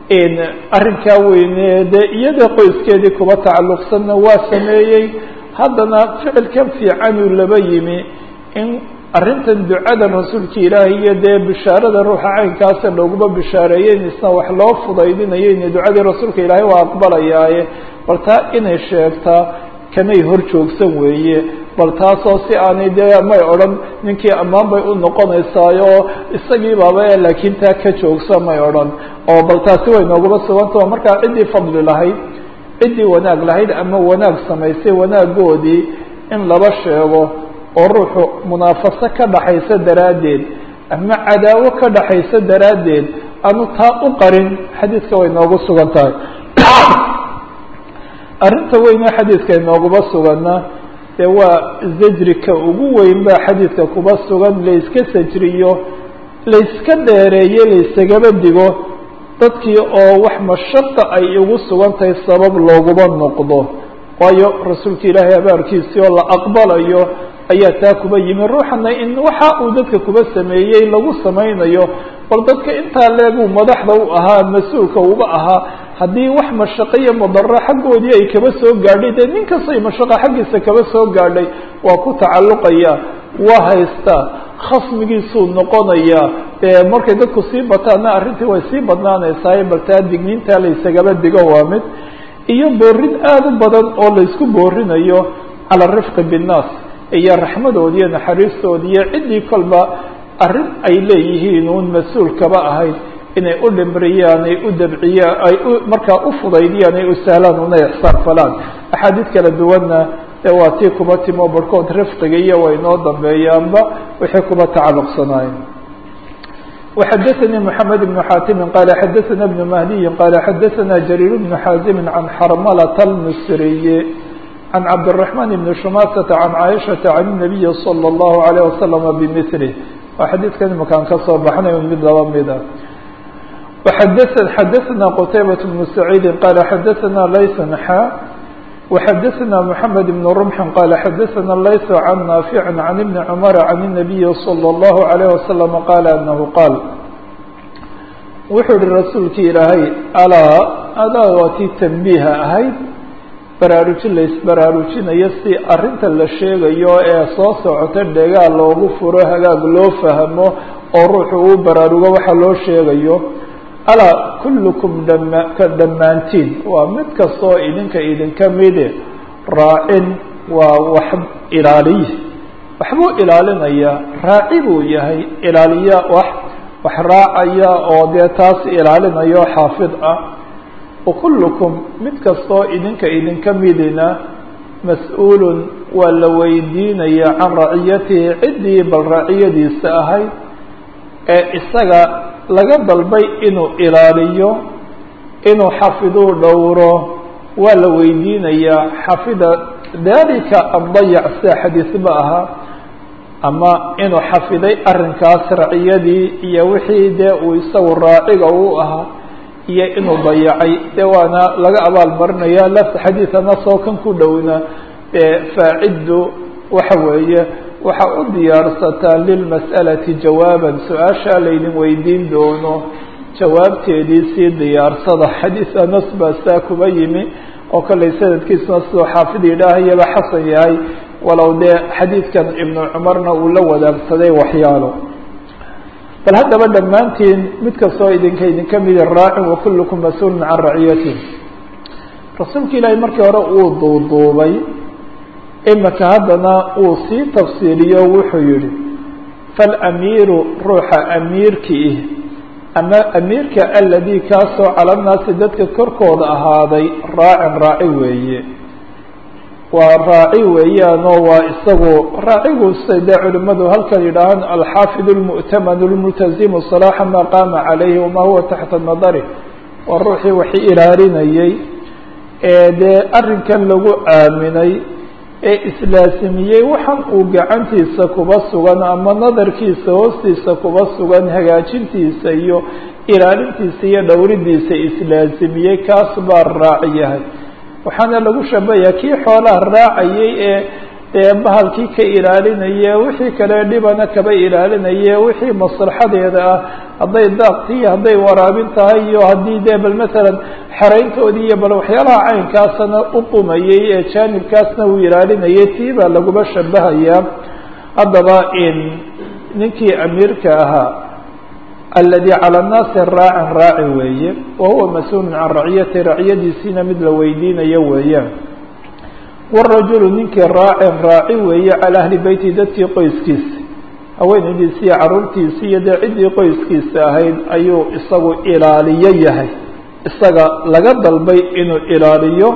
arrinkaa weyne dee iyada qoyskeedii kuba tacalluqsanna waa sameeyey haddana ficilkan fiicanuu laba yimi in arrintan ducadan rasuulka ilaahay iyo dee bishaarada ruuxa caynkaasa looguma bishaareeyey in isna wax loo fudaydinayo in ducadii rasuulka ilaahay waa aqbalayaaye bal taa inay sheegtaa kamay hor joogsan weeye bal taasoo si aanay dee may odhan ninkii ammaan bay u noqonaysaayo isagii baaba laakiin taa ka joogsa may odhan oo bal taasi way nooguma sugantao markaa ciddii fadli lahayd ciddii wanaag lahayd ama wanaag samaysay wanaagoodii in laba sheego oo ruuxu munaafaso ka dhaxaysa daraaddeed ama cadaawo ka dhaxaysa daraaddeed aanu taa u qarin xadiidka way noogu sugan tahay arrinta weyne xadiidka inooguma suganna dee waa zajrika ugu weyn baa xadiidka kuba sugan layska sajriyo layska dheereeyo laysagaba digo dadkii oo wax mashaqa ay ugu sugan tahay sabab looguma noqdo waayo rasuulka ilaahay abaarkiisii oo la aqbalayo ayaa taa kuba yimi ruuxana in waxa uu dadka kuba sameeyey lagu samaynayo bal dadka intaa leeguu madaxda u ahaa mas-uulka uba ahaa haddii wax mashaqo iyo madaro xaggoodii ay kaba soo gaadhay dee nin kastay mashaqa xaggiisa kaba soo gaadhay waa ku tacalluqaya waa haystaa khasmigiisuu noqonayaa dee markay dadku sii bataanna arrintii way sii badnaanaysaa bal taa digniintaa laysagaba digo waa mid iyo boorin aada u badan oo laysku boorinayo cala arifqi binnaas iyo raxmadoodi iyo naxariistoodi iyo ciddii kolba arrin ay leeyihiin uun mas-uul kaba ahayd inay u dhimriyaan ay u dabciyaan ay u markaa u fudaydiyaan ay u sahlaan una ixsaan falaan axaadiid kala duwanna dee waa tii kuba timo barhkood rifqiga iyo way noo dambeeyaanba wixii kuba tacalluqsanaayeen وxdثnي محمد بن xاtم qال xdثna بن مهدي qال xdثna جرير بن xاaزم عن xرملة المصري عن عبدالرحمن بن شماسة عن عائشة عن النبي صلى الله عليه وسلم بمثله waa xadiidkan imakaan ka soo baxnay mid laba mid ah xdثna qتيبة بن سعيد qال xdثna layس xا وxdثna محمد بن رمح qال xdثna layس عن نافع عن بن عمر عن النبي صلى الله عليه وسلم qال أنه qاaل wuxuu hi rasuulki ilaahay alاa adaa waa tii تنبيha ahayd baraarujin laisbaraarujinayo si arrinta la sheegayo ee soo socota dhegaal loogu furo hagaag loo fahmo oo ruuxu uu baraarugo waxa loo sheegayo alaa kullukum dhama ka dhammaantiin waa mid kastoo idinka idinka mide raacin waa wax ilaaliye waxbuu ilaalinayaa raaci buu yahay ilaaliya wax wax raacaya oo dee taas ilaalinayo xaafid ah wakullukum mid kastoo idinka idinka midina mas-uulun waa la weydiinaya can raciyatihi ciddii bal raciyadiisa ahayd ee isaga laga dalbay inuu ilaaliyo inuu xafiduu dhowro waa la weydiinayaa xafida dalika addayac sida xadiisba ahaa ama inuu xafiday arrinkaas raciyadii iyo wixii dee uu isagu raaciga u ahaa iyo inuu dayacay dee waana laga abaal marinaya lafta xadiidana soo kan ku dhowna dee faaciddu waxa weeye waxa u diyaarsataa lilmas'alati jawaaban su-aashaa laydin weydiin doono jawaabteedii sii diyaarsada xadiis anas baa saa kuba yimi oo kollay sanadkiisuna sidoo xaafid yidhaahayaba xasan yahay walow dee xadiidkan ibnu cumarna uu la wadaagsaday waxyaalo bal haddaba dhammaantiin mid kastoo idinka idinka midi raacin wakullukum mas-uulun can raciyatih rasuulka ilaahay markii hore uu duuduubay imika haddana uu sii tafsiiliyo wuxuu yihi falamiiru ruuxa amiirkii ama amiirka aladii kaasoo calannaasi dadka korkooda ahaaday raacin raaci weeye waa raaci weeyaanoo waa isagu raacigu say dee culimadu halkan yidhaahaan alxaafid lmu'taman lmultazimu salaaxa maa qaama calayhi wamaa huwa taxta nadari waa ruuxii waxi ilaalinayay ee dee arrinkan lagu aaminay ee islaasimiyey waxan uu gacantiisa kuba sugan ama nadarkiisa hoostiisa kuba sugan hagaajintiisa iyo ilaalintiisa iyo dhowridiisa islaasimiyey kaas baa raaci yahay waxaana lagu shabayaa kii xoolaha raacayay ee dee bahalkii ka ilaalinaya wixii kale dhibana kaba ilaalinaya wixii maslaxadeeda ah hadday daaqtii hadday waraabin tahay iyo haddii dee bal masalan xerayntoodii iyo bal waxyaalaha caynkaasna u qumayay ee jaanibkaasna uu ilaalinayay tii baa laguba shabahayaa haddaba in ninkii amiirka ahaa aladi calى الnaasi raacin raaci weeye wa huwa mas-uulu can raciyati raciyadiisiina mid la weydiinayo weeyaan wالrajulu ninkii raacin raaci weeye calى ahli beyti dadkii qoyskiisa haweenaydiisi iyo caruurtiisi iyo dee ciddii qoyskiisa ahayd ayuu isagu ilaaliyo yahay isaga laga dalbay inuu ilaaliyo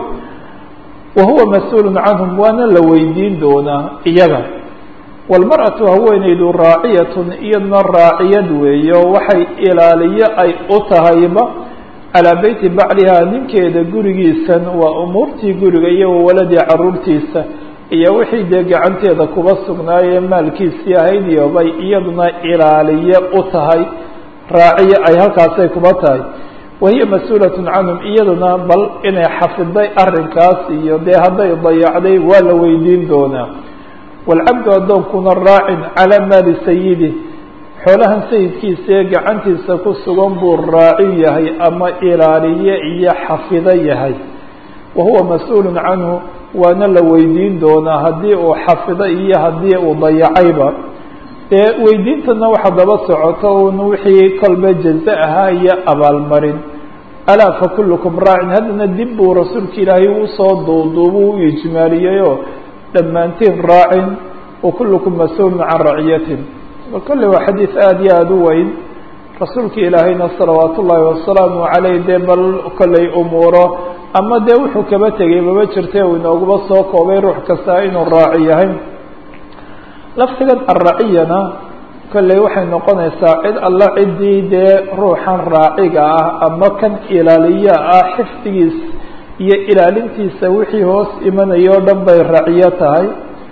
wa huwa mas-uulu canhum waana la weydiin doonaa iyaga wاlmarأaةu haweenaydu raaciyatun iyaduna raaciyad weeye oo waxay ilaaliyo ay u tahayba calىa beyti baclihaa ninkeeda gurigiisan waa umuurtii guriga iyo wawaladii caruurtiisa iyo wixii dee gacanteeda kuba sugnaayee maalkiisii ahayd iyo bay iyaduna ilaaliye u tahay raaciye ay halkaasay kuba tahay wahiya mas-uulat canhum iyaduna bal inay xafiday arrinkaas iyo dee hadday dayacday waa la weydiin doonaa wاlcabdu addoonkuna raacin calىa maali sayidi xoolahan sayidkiisa ee gacantiisa ku sugan buu raaci yahay ama ilaaliye iyo xafido yahay wa huwa mas-uulu canhu waana la weydiin doonaa haddii uu xafido iyo haddii uu dayacayba dee weydiintana waxa daba socoto un wixii kolba jaze ahaa iyo abaalmarin alaa fakulukum raacin haddana dib buu rasuulka ilaahay usoo duuduubu u ijmaaliyeyoo dhammaantiin raacin wa kullukum mas-uulun can raciyatin kolley waa xadiid aada iyo aada u weyn rasuulka ilaahayna salawaatu ullaahi wasalaamu caleyh dee bal kolley umuuro ama dee wuxuu kaba tegay maba jirta uu inooguba soo koobay ruux kasta inuu raaci yahay laftigan arraciyana kolley waxay noqonaysaa cid alla ciddii dee ruuxan raaciga ah ama kan ilaaliya ah xifdigiis iyo ilaalintiisa wixii hoos imanaya o dhan bay raciyo tahay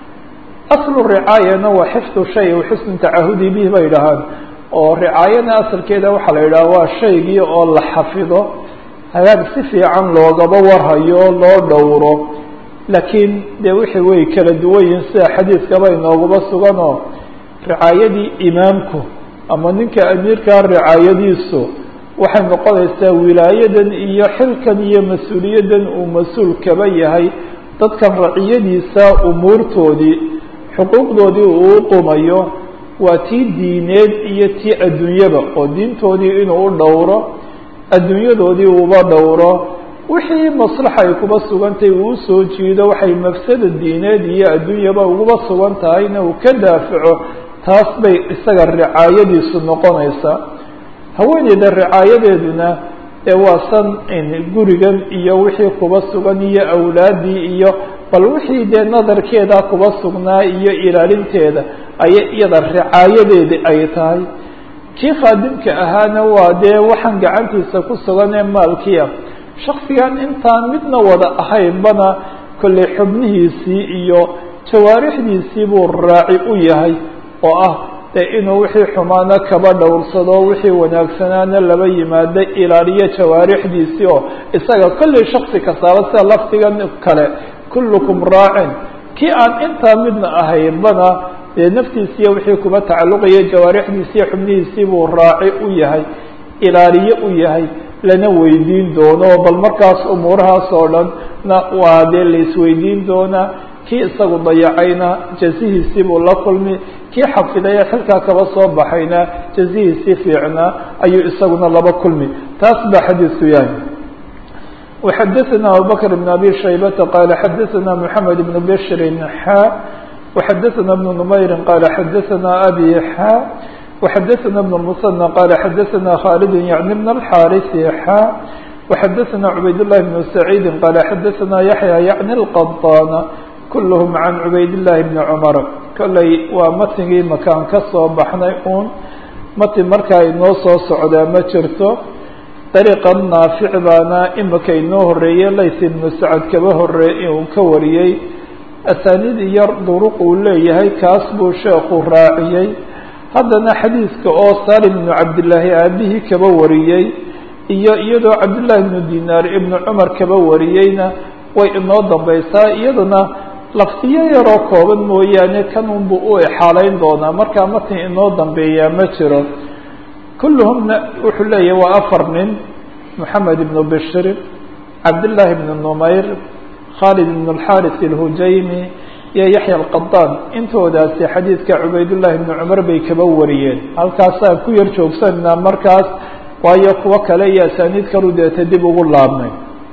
aslu ricaayana waa xifdu shay w xusnu tacahudi bih bay dhahaan oo ricaayana asalkeeda waxaa la yidhaha waa shaygii oo la xafido hagaag si fiican loogaba warhayo loo dhowro laakiin dee wixii way kala duwan yihin sida xadiiskaba inooguba suganoo ricaayadii imaamku ama ninka amiirkaa ricaayadiisu waxay noqonaysaa wilaayadan iyo xilkan iyo mas-uuliyaddan uu mas-uul kaba yahay dadkan raciyadiisa umuurtoodii xuquuqdoodii uu u qumayo waa tii diineed iyo tii adduunyaba oo diintoodii inuu u dhowro adduunyadoodii uuba dhowro wixii maslaxa ay kuba sugantay uu usoo jiido waxay mafsada diineed iyo adduunyaba uguba sugan tahayna uu ka daafaco taas bay isaga ricaayadiisu noqonaysaa haweeneyda ricaayadeeduna ee waa san gurigan iyo wixii kuba sugan iyo awlaaddii iyo bal wixii dee nadarkeeda kuba sugnaa iyo ilaalinteeda ayay iyada ricaayadeedi ay tahay kii khaadimka ahaana waa dee waxaan gacantiisa ku sugan ee maalkiia shaksigan intaan midna wada ahaynbana kollay xubnihiisii iyo jawaarixdiisii buu raaci u yahay oo ah dee inuu wixii xumaana kaba dhowrsado wixii wanaagsanaana laba yimaado ilaaliyo jawaarixdiisii oo isaga kollay shaksi kastaaba sida lafdigan kale kullukum raacin kii aan intaa midna ahaynbana dee naftiisiiyo wixii kuba tacalluqaya jawaarixdiisiiyo xubnihiisii buu raaci u yahay ilaaliye u yahay lana weydiin doono bal markaas umuurahaas oo dhan na waa dee la isweydiin doonaa kii isagu dayacayna jazihiisii buu la kulmi kii xafiday ee xilkaa kaba soo baxayna jazihiisii fiicnaa ayuu isaguna laba kulmi taas baa xadiisku yahay وxadثna abubكر بن abي شhaybةa qال xadثna محamed بن bشr xا وxadثna بن نmayr qال xadثna abي xا وxadثna بن المثنى qال xadثna khالد yعnي بن الxاrث xا وxadثna عubayd اللh بن سعيid qال xadثna yaحyى yعnي الqطاn kulhm عan عubayd اللahi بن cmر kolley waa matngii makaan ka soo baxnay un mati markaa inoo soo socdaa ma jirto dariiqa naafic baana imika inoo horeeyey lays ibnu sacad kaba horeey uu ka wariyey asaaniid iyo duruq uu leeyahay kaas buu sheekhu raaciyey haddana xadiiska oo salim ibnu cabdillaahi aabihii kaba wariyey iyo iyadoo cabdullaahi ibnu dinaar ibnu cumar kaba wariyeyna way inoo dambaysaa iyadana laftiyo yaroo kooban mooyaane kanunbuu u exaaleyn doonaa markaa matin inoo dambeeyaa ma jiro kulluhumna wuxuu leeyahy waa afar nin moxamed ibnu bishir cabdillaahi ibnu numayr khaalid ibnu alxaris alhujaymi iyo yaxya alqadaan intoodaasi xadiidka cubaydullahi ibnu cumar bay kaba wariyeen halkaasaan ku yar joogsanaa markaas waayo kuwo kale iyo asaaniid kalu deeta dib ugu laabnay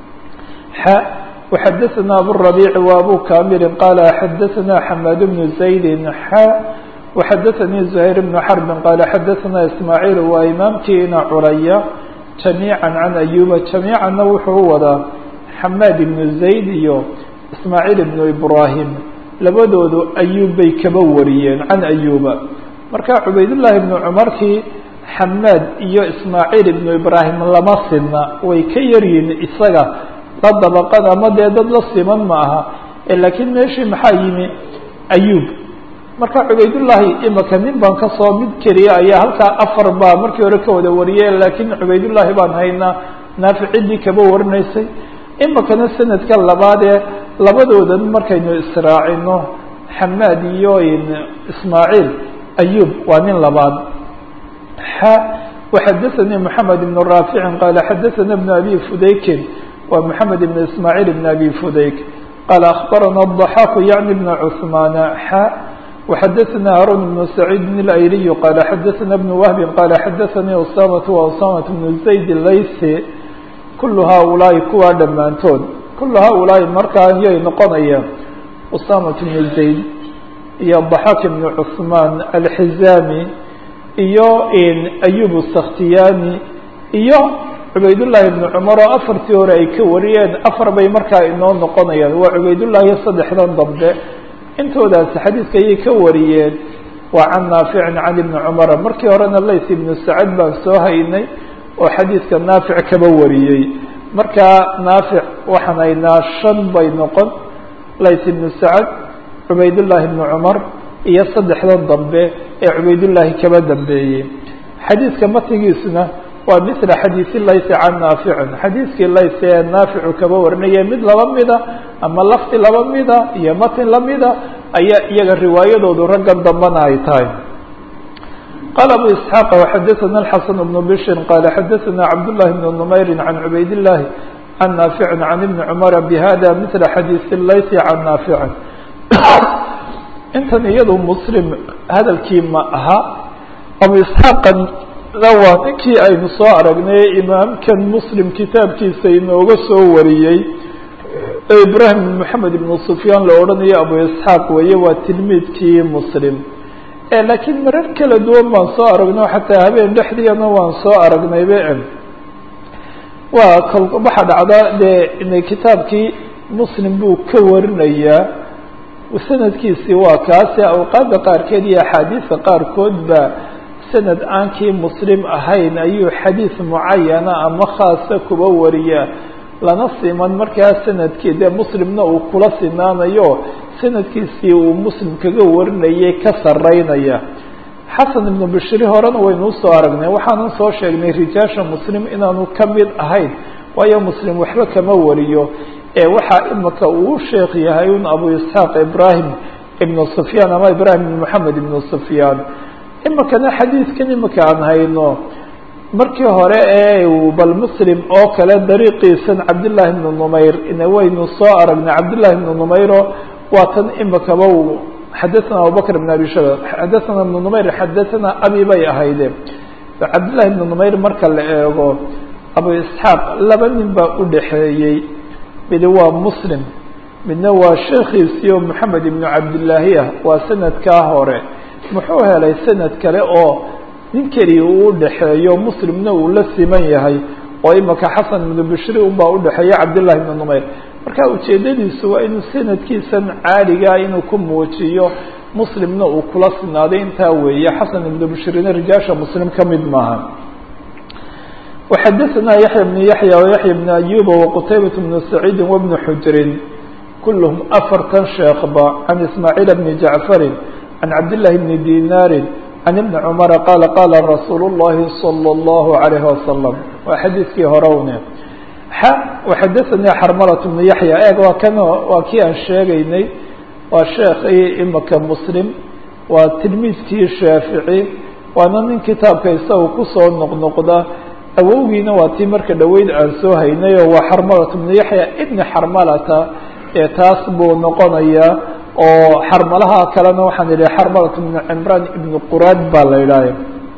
xa وxadثna abالربيع وأbو كاmل qال xadثna حmاd بن زaيد xا وxadثnي زهير بن حرب qال xadثna إسماعيل waa imaamkiina curaya جaميعا عن أيuba جaميicanna wuxuu wadaa حmاd بن زaيد iyo إسماعيل بن إبراهيم labadoodu أyub bay kaba wariyeen عan أyuba marka cubaydاللahi بن cmarkii حmاd iyo إسماعيل بن إبراهيم lama sidna way ka yaryihin isaga la dabaqad ama dee dad la siman ma aha laakiin meeshii maxaa yimi ayub marka cubaydullaahi imika nin baan kasoo mid keliya ayaa halkaa afar baa markii hore ka wada wariyay laakiin cubaydullaahi baan haynaa naafic ciddii kaba warinaysay imikana sanadka labaadee labadoodan markaynu israacino xamaad iyo ismaaciil ayub waa nin labaad xa waxadaثanii moxamed ibn raaficin qaala xadaثana bn abi fudaykin wa mحamed بn ismاعيل بn abi fudayk qال أخbarana الضحاk yعnي بn cثmaan xا وxadثna harun بن سacيid الأyliي qال xadثna بن وهb qال xadثnii usamaة وusamaة بن زayd laysi kul haؤulaaءi kuwaa dhammaantood kul haؤulaaءi markaa yay noqonayaan usamaة بن زayd iyo ضحاk بن cثmaan alxizami iyo أyub الskhtiyani iyo cubaydullaahi ibnu cumar oo afartii hore ay ka wariyeen afar bay markaa inoo noqonayaan waa cubaydullaahi saddexdan dambe intoodaasi xadiidka ayay ka wariyeen waa can naaficin can ibni cumara markii horena lays ibnu sacad baan soo haynay oo xadiidka naafic kaba wariyey markaa naafic waxaan haynaa shan bay noqon lays ibnu sacad cubaydullaahi ibnu cumar iyo saddexdan dambe ee cubaydullaahi kaba dambeeyey xadiidka matigiisuna waa mila xadiisi laysi can naaficin xadiiskii lays ee naaficu kaba warinaya mid laba mida ama lafdi laba mida iyo matin lamida ayaa iyaga riwaayadoodu raggan dambana ay tahay qala abu isxaaq waxadaثana اxasan bnu bishrin qala xadaثana cabdullahi bn numayri can cubayd llahi can naaficin can ibni cumara bihada mila xadiisi laysi can naaficin intan iyadu muslim hadalkii ma aha abu isxaaqan waa ninkii aynu soo aragnay imaamkan muslim kitaabkiisa inooga soo wariyey ee ibrahim bn moxamed ibnu sufyaan la odhanayo abu isxaaq weeye waa tilmiidkii muslim laakiin marar kala duwan baan soo aragno xataa habeen dhexdiina waan soo aragnaybe waa kal waxaa dhacda dee kitaabkii muslim buu ka warinayaa sanadkiisii waa kaasi awqaadda qaarkeed iyo axaadiista qaarkood ba sanad aankii muslim ahayn ayuu xadiis mucayana ama khaasa kuba wariya lana siman markaa sanadkii dee muslimna uu kula sinaanayo sanadkiisii uu muslim kaga warinayay ka saraynaya xasan ibnu bishri horena waynu usoo aragnay waxaanan soo sheegnay rijaasha muslim inaanu ka mid ahayn waayo muslim waxba kama wariyo ee waxaa imika uu sheekh yahay un abu isxaaq ibrahim ibnu sufyaan ama ibrahim ibn moxamed ibnu sufyaan imikana xadiidkan imika aan hayno markii hore ee bal muslim oo kale dariiqiisan cabdillahi ibnu numayr waynu soo aragnay cabdillahi ibnu numayro waa tan imikaba xadaثana abubakr ibn abi shaba xadaثana ibnu numayr xadaثana abi bay ahayde cabdillahi ibnu numayr marka la eego abu isxaaq laba nin baa udhaxeeyey midi waa muslim midna waa sheekhiisii oo moxamed ibnu cabdillaahi ah waa sanadkaa hore muxuu helay sanad kale oo nin keliya uu udhaxeeyo muslimna uu la siman yahay oo imika xasan ibnu bishri unbaa udhaxeeya cabdillahi ibnu numayr marka ujeedadiisu waa inuu sanadkiisan caaligaa inuu ku muujiyo muslimna uu kula sinaaday intaa weeye xasan ibnu bishrina rijaasha muslim ka mid maaha وxadثna yaحyى بن yaحyى وyaحyى بن أyuba وqtaybaة بن سacيidi وبن xujrin kulhm afartan sheekba عan ismaaعيل بn jaعفari عan cabdاللahi بn dinari عan iبn cmra qala qala rasuul الlahi صلى الlaه عalيه وasلم waa xadiidkii horowne وxadaثnii xarmlaة بن yaحyى eeg waa kan waa kii aan sheegaynay waa sheekii imika mslim waa tilmiidkii shaafiعي waana nin kitaabka isaga kusoo noqnoqda awowgiina waa tii marka dhaweyd aan soo haynay oo waa xarmalata ibnu yaxya ibni xarmalata ee taas buu noqonayaa oo xarmalaha kalena waxaan idhi xarmalata ibnu cimraan ibnu quraad baa la idhahya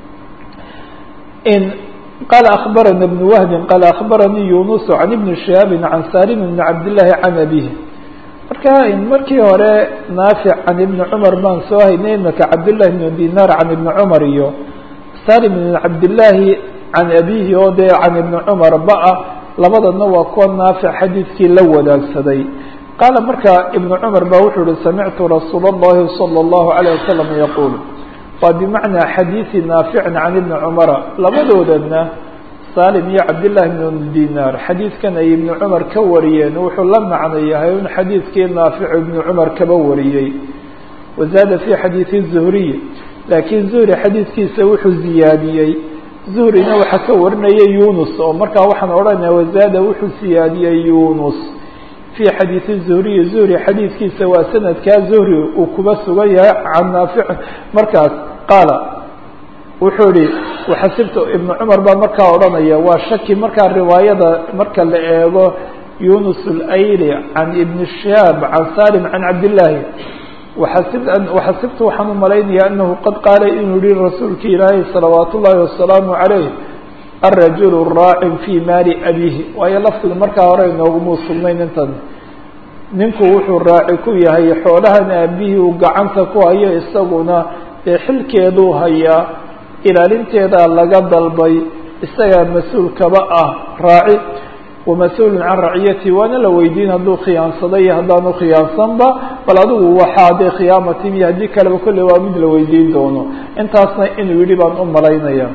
in qaala akbarana ibnu wahbin qaala akbaranii yunusu can ibni shihaabin can salim ibni cabdillahi can abihi marka markii hore naafic can ibni cumar baan soo haynay imika cabdillahi ibnu dinaar can ibni cumar iyo salim ibn cabdillaahi can abihi oo dee can ibni cumar ba-a labadana waa kuwa naafic xadiidkii la wadaagsaday qaala marka ibnu cumar ba wuxuu uhi samictu rasuul اllahi salى اllahu عalيه wasalam yaquul waa bimacnaa xadiidi naaficin can ibni cumara labadoodana salim iyo cabdillahi ibn dinaar xadiidkan ay ibnu cumar ka wariyeen wuxuu la macno yahay un xadiidkii naafic ibnu cumar kaba wariyey wazaada fi xadiidi zuhriy laakiin zuhri xadiidkiisa wuxuu ziyaadiyey zuhrina waxaa ka warinaya yunus oo markaa waxaan odhanaya wazaada wuxuu siyaadiyey yunus fii xadiidi zuhriyi zuhri xadiidkiisa waa sanadkaa zuhri uu kuba sugan yahay can naafic markaas qaala wuxuu ihi waxasibtu ibnu cumar baa markaa odhanaya waa shaki markaa riwaayada marka la eego yunus اlayli can ibni shihaab can salim can cabdillaahi waxasibtu waxaan u malaynaya anahu qad qaala inuu yihi rasuulki ilaahay salawaat ullaahi wasalaamu calayh alrajulu raacin fii maali abihi waayo lafdigu markaa hore inoogumuu sugnayn intan ninku wuxuu raaci ku yahay xoolahan aabihii uu gacanta ku hayo isaguna ee xilkeeduu hayaa ilaalinteedaa laga dalbay isagaa mas-uul kaba ah raaci wamas-uulun can raciyati waana la weydiin hadduu khiyaansaday iyo haddaanu khiyaansanba bal adigu waxaa dee khiyaamatin iyo haddii kaleba kolley waa mid la weydiin doono intaasna inuu yidhi baan u malaynaya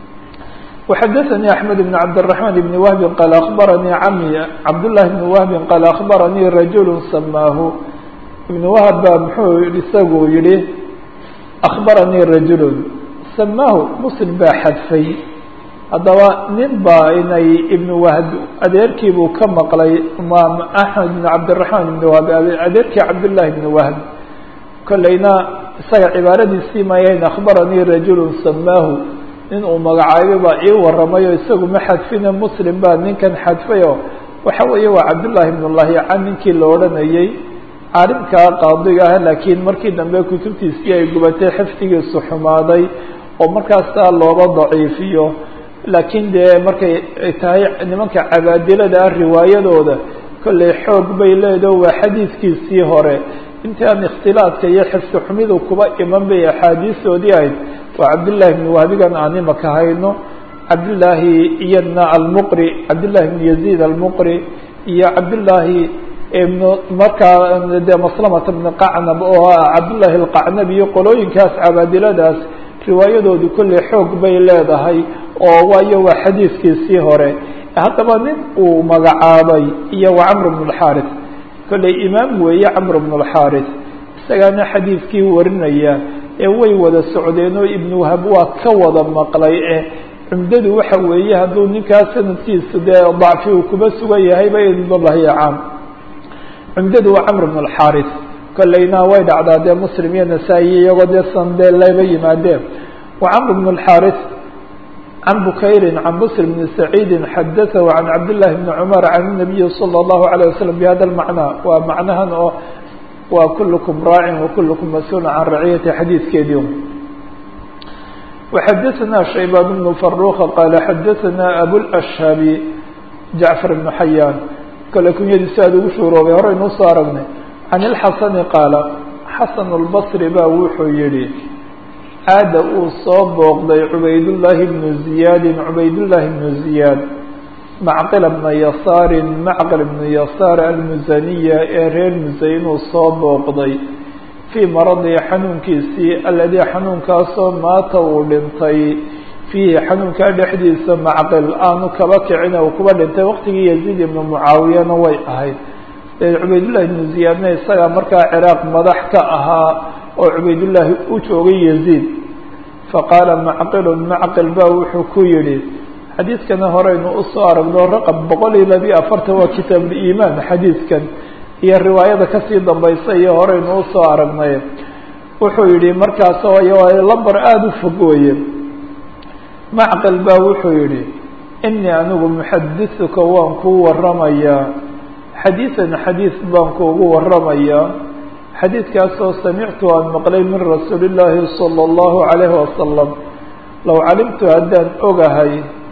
وxadثnي أحمد بن عبدالرحمن بن وهب qال أخبرني cmي cبداللahi بن وهب qال أخبرني رaجuل سmاaه iبن وهب ba mxuu isagu yihi أخبرني رaجuل سmاaه mسلم baa xadfay haddaba nin baa inay iبن وهب adeerkiibuu ka maqlay imaam أحmed بن عبدالرحمن بن وهب adeerkii cبداللahi بن وهب kolleyna isaga cibaaradiisii mayayn أخبرني رaجuل سmاaه nin uu magacaabay baa ii waramayo isagu ma xadfine muslim baa ninkan xadfayo waxa weeye waa cabdullaahi ibn lahyacan ninkii la odhanayey caalimkaa qaadiga ah laakiin markii dambe kutubtiisii ay gubatay xifdigiisu xumaaday oo markaasaa looba daciifiyo laakiin dee markay tahay nimanka cabaadilada ah riwaayadooda kolley xoog bay leedaho waa xadiidkiisii hore intaan ikhtilaadka iyo xifsi xumidu kuba iman bay axaadiistoodii ahayd waa cabdillaahi bni wahbigan aan imaka hayno cabdillaahi iyadna almuqri cabdillahi bni yaziid almuqri iyo cabdillaahi ibn markaa dee maslamata bni qacnab oo ah cabdullaahi alqacnab iyo qolooyinkaas cabaadiladaas riwaayadoodu kolley xoog bay leedahay oo waayo waa xadiidkiisii hore haddaba nin uu magacaabay iyo waa camr bn اlxaris kolley imaam weeye camr bn اlxaris isagaana xadiidkii warinaya ee way wada socdeen oo ibn wahab waa ka wada maqlay e cumdadu waxa weeye hadduu ninkaas sanadkiisu dee dacfi uu kuba sugan yahayba idlahi caam cumdadu waa camr bn اlxaris kolleyna way dhacdaa dee muslim iyo nasaa-i iyagoo dee san dee laba yimaadeen wa camr bn اlxaris can bukayri can bsr bn saciidi xadaثahu can cabdillahi bni cumar can الnabiyi salى اllahu عalيه waslm bihada lmacnaa waa macnahan oo waa kulkm raacin wakulukum mas-uula can raciyati xadiidkeedii وxadaثna shaybaan bn faruqa qaala xadaثna abulأshhabi jacfar bn xayaan kale kunyadiisi aad ugu shuuroobay horeynuu soo aragnay can اlxasani qaala xasan اlbصri ba wuxuu yihi caada uu soo booqday cubaydullaahi bnu ziyaadin cubaydullaahi bnu ziyaad macqila bna yasaarin macqil bnu yasaar almusaniya ee reer musay inuu soo booqday fii maradihi xanuunkiisii aladii xanuunkaasoo maata uu dhintay fiihi xanuunkaa dhexdiisa macqil aanu kaba kicina uu kuba dhintay waqtigii yaziid ibnu mucaawiyana way ahayd cubaydullahi ibnu ziyaadna isagaa markaa ciraaq madax ka ahaa oo cubaydullaahi u joogay yaziid faqaala macqilun macqil ba wuxuu ku yidhi xadiidkana horeynu usoo aragno raqab boqol iyo labiyo afartan waa kitaabuliimaan xadiidkan iyo riwaayada kasii dambaysa iyo horeynu usoo aragnay wuxuu yihi markaas waayo lamber aada u fog weye macqil ba wuxuu yihi inii anigu muxadithuka waan kuu waramayaa xadiidan xadiid baan kuugu waramayaa xadiidkaasoo samictu aan maqlay min rasuuli illaahi salى اllahu عalayhi wasalam low calimtu haddaan ogahay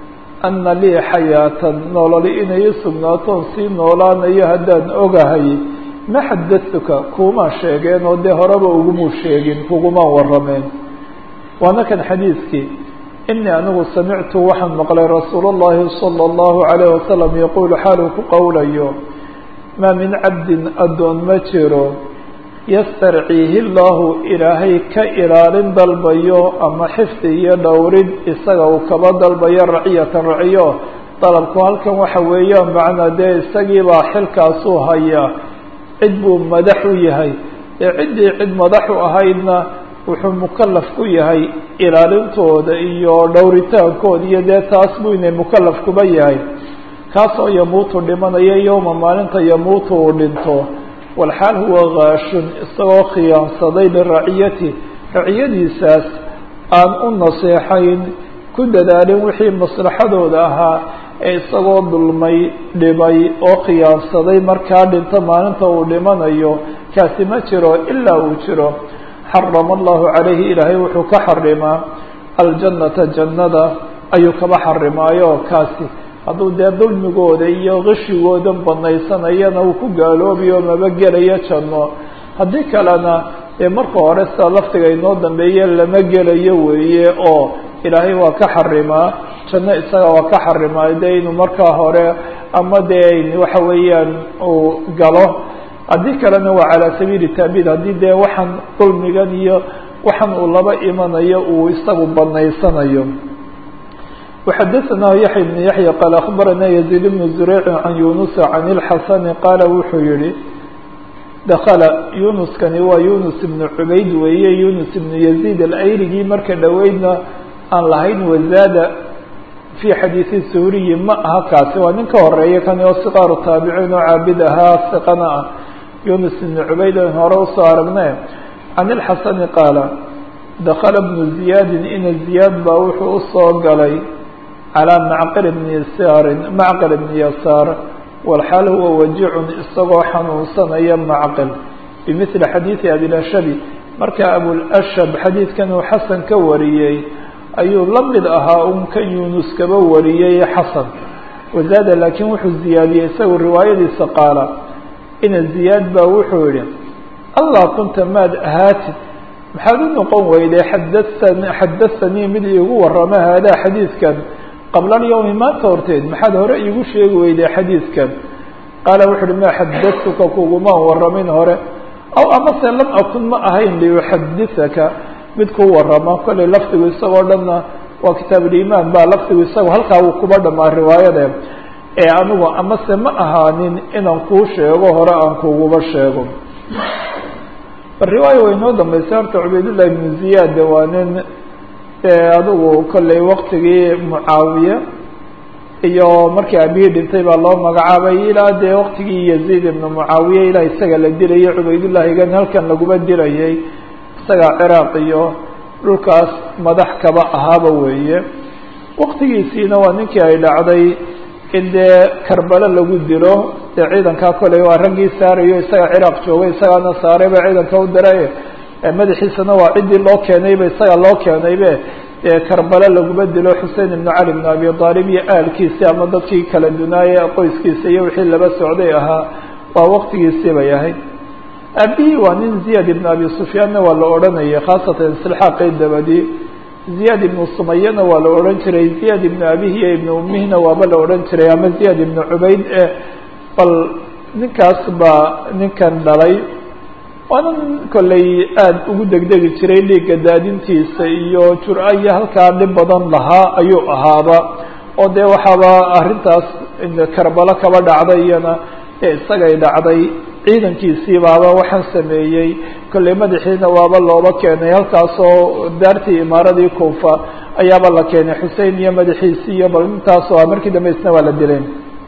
ana lii xayaatan nololi inay i sugnaatoon sii noolaanayo haddaan ogahay ma xadatuka kuumaa sheegeen oo dee horeba ugumuu sheegin kugumaan warameen waana kan xadiidkii inii anigu samictu waxaan maqlay rasuul اllahi salى اllahu عalayh wasalam yaquulu xaaluu ku qowlayo maa min cabdin addoon ma jiro yastarciihi llaahu ilaahay ka ilaalin dalbayo ama xifdi iyo dhowrid isaga uu kaba dalbayo raciyatan raciyo dalabku halkan waxa weeyaan macnaa dee isagiibaa xilkaasuu hayaa cid buu madax u yahay ee ciddii cid madax u ahaydna wuxuu mukalaf ku yahay ilaalintooda iyo dhowritaankooda iyo dee taas buu inay mukalaf kuba yahay kaasoo yamuutu dhimanaya yowma maalinta yamuutu uu dhinto walxaal huwa kaashun isagoo khiyaansaday liraciyati raciyadiisaas aan u naseexayn ku dadaalin wixii maslaxadooda ahaa ee isagoo dulmay dhibay oo khiyaansaday markaa dhinto maalinta uu dhimanayo kaasi ma jiro ilaa uu jiro xarama allahu calayhi ilaahay wuxuu ka xarimaa aljannata jannada ayuu kaba xarimaayo kaasi hadduu dee dulmigooda iyo qishigooda banaysanayana uu ku gaaloobayo maba gelayo janno haddii kalena dee marka hore sida laftiga inoo dambeeye lama gelayo weeye oo ilaahay waa ka xarimaa janno isaga waa ka xarimaa dee inuu markaa hore ama dee waxa weeyaan uu galo haddii kalena waa calaa sabiili taabiid haddii dee waxaan dulmigan iyo waxaan uu laba imanayo uu isagu banaysanayo وxadثnah yaحya بن yaحyى qال أخbarana يزيد بن زurيع عan yuنuس عan الxasن qaala wuxuu yihi dakla yunuskani waa yunus بن cubayd weeye yunus بن يزيد alayrigii marka dhoweydna aan lahayn wazaada في xadiiثi suuriyi ma aha kaasi waa nin ka horeeya kani oo siqaaru taabiciin oo caabid ahaa siqana ah yunus بن cubayd an hore usoo aragne عan الxasن qaala dakla بن زiyaadi ina زiyaad baa wuxuu usoo galay calى macqil bni yasaarin macqil bni yasaar walxaal huwa wajicun isagoo xanuunsanaya macqil bimili xadiidi abilashabi marka abulashab xadiidkan uu xasan ka wariyey ayuu la mid ahaa un kan yunus kaba wariyey xasan wazaada laakiin wuxuu ziyaadiyey isagu riwaayadiisa qaala ina ziyaad baa wuxuu yihi allah kunta maad ahaatid maxaad u noqon weyday xadasan xadathanii mid iigu warama haadaa xadiidkan qabla alyawmi maanta horteed maxaad hore iigu sheegi weyday xadiidkan qaala wuxu uhi maa xadatuka kugumaan waramin hore aw amase lam akun ma ahayn liuxadithaka mid ku warama kollay lafdigu isagoo dhanna waa kitaabulimaan baa lafdigu isago halkaa wuu kuba dhamaa riwaayade ee anigu amase ma ahaanin inaan kuu sheego hore aan kuguba sheego bal riwaaya way noo dambaysay horta cubaydullahi ibnu ziyaad waa nin adigu kollay waktigii mucaawiye iyo markii aabihii dhintay baa loo magacaabay ilaa dee waktigii yaziid ibnu mucaawiye ilaa isaga la dilayay cubaydullahigan halkan laguma dilayay isaga ciraaq iyo dhulkaas madax kaba ahaaba weeye waktigiisiina waa ninkii ay dhacday in dee karbalo lagu dilo dee ciidankaa koley waa raggii saarayo isaga ciraaq joogay isagaana saarayba ciidanka u diray madaxiisana waa ciddii loo keenayba isaga loo keenaybe dee karbalo laguma dilo xusein ibnu cali ibnu abi aalib iyo ahalkiisi ama dadkii kala dunaaye qoyskiisa iyo wixii laba socday ahaa waa waktigiisii bay ahayd aabihii waa nin ziyad ibnu abi sufyaanna waa la odhanayay khaasatan islixaaqii dabadi ziyad ibnu sumayana waa la odhan jiray ziyad ibnu abihi iyo ibnu umihina waaba la odhan jiray ama ziyad ibnu cubayd e bal ninkaas baa ninkan dhalay waana nin kollay aada ugu degdegi jiray dhiigga daadintiisa iyo jur-a iyo halkaa dhib badan lahaa ayuu ahaaba oo dee waxaaba arrintaas karbalo kaba dhacday iyana ee isagay dhacday ciidankiisii baaba waxaan sameeyey kollay madaxiina waaba looba keenay halkaasoo daartii imaaradii kuufa ayaaba la keenay xusein iyo madaxiisii iyo bal intaasoo ah markii dambe isna waa la dilay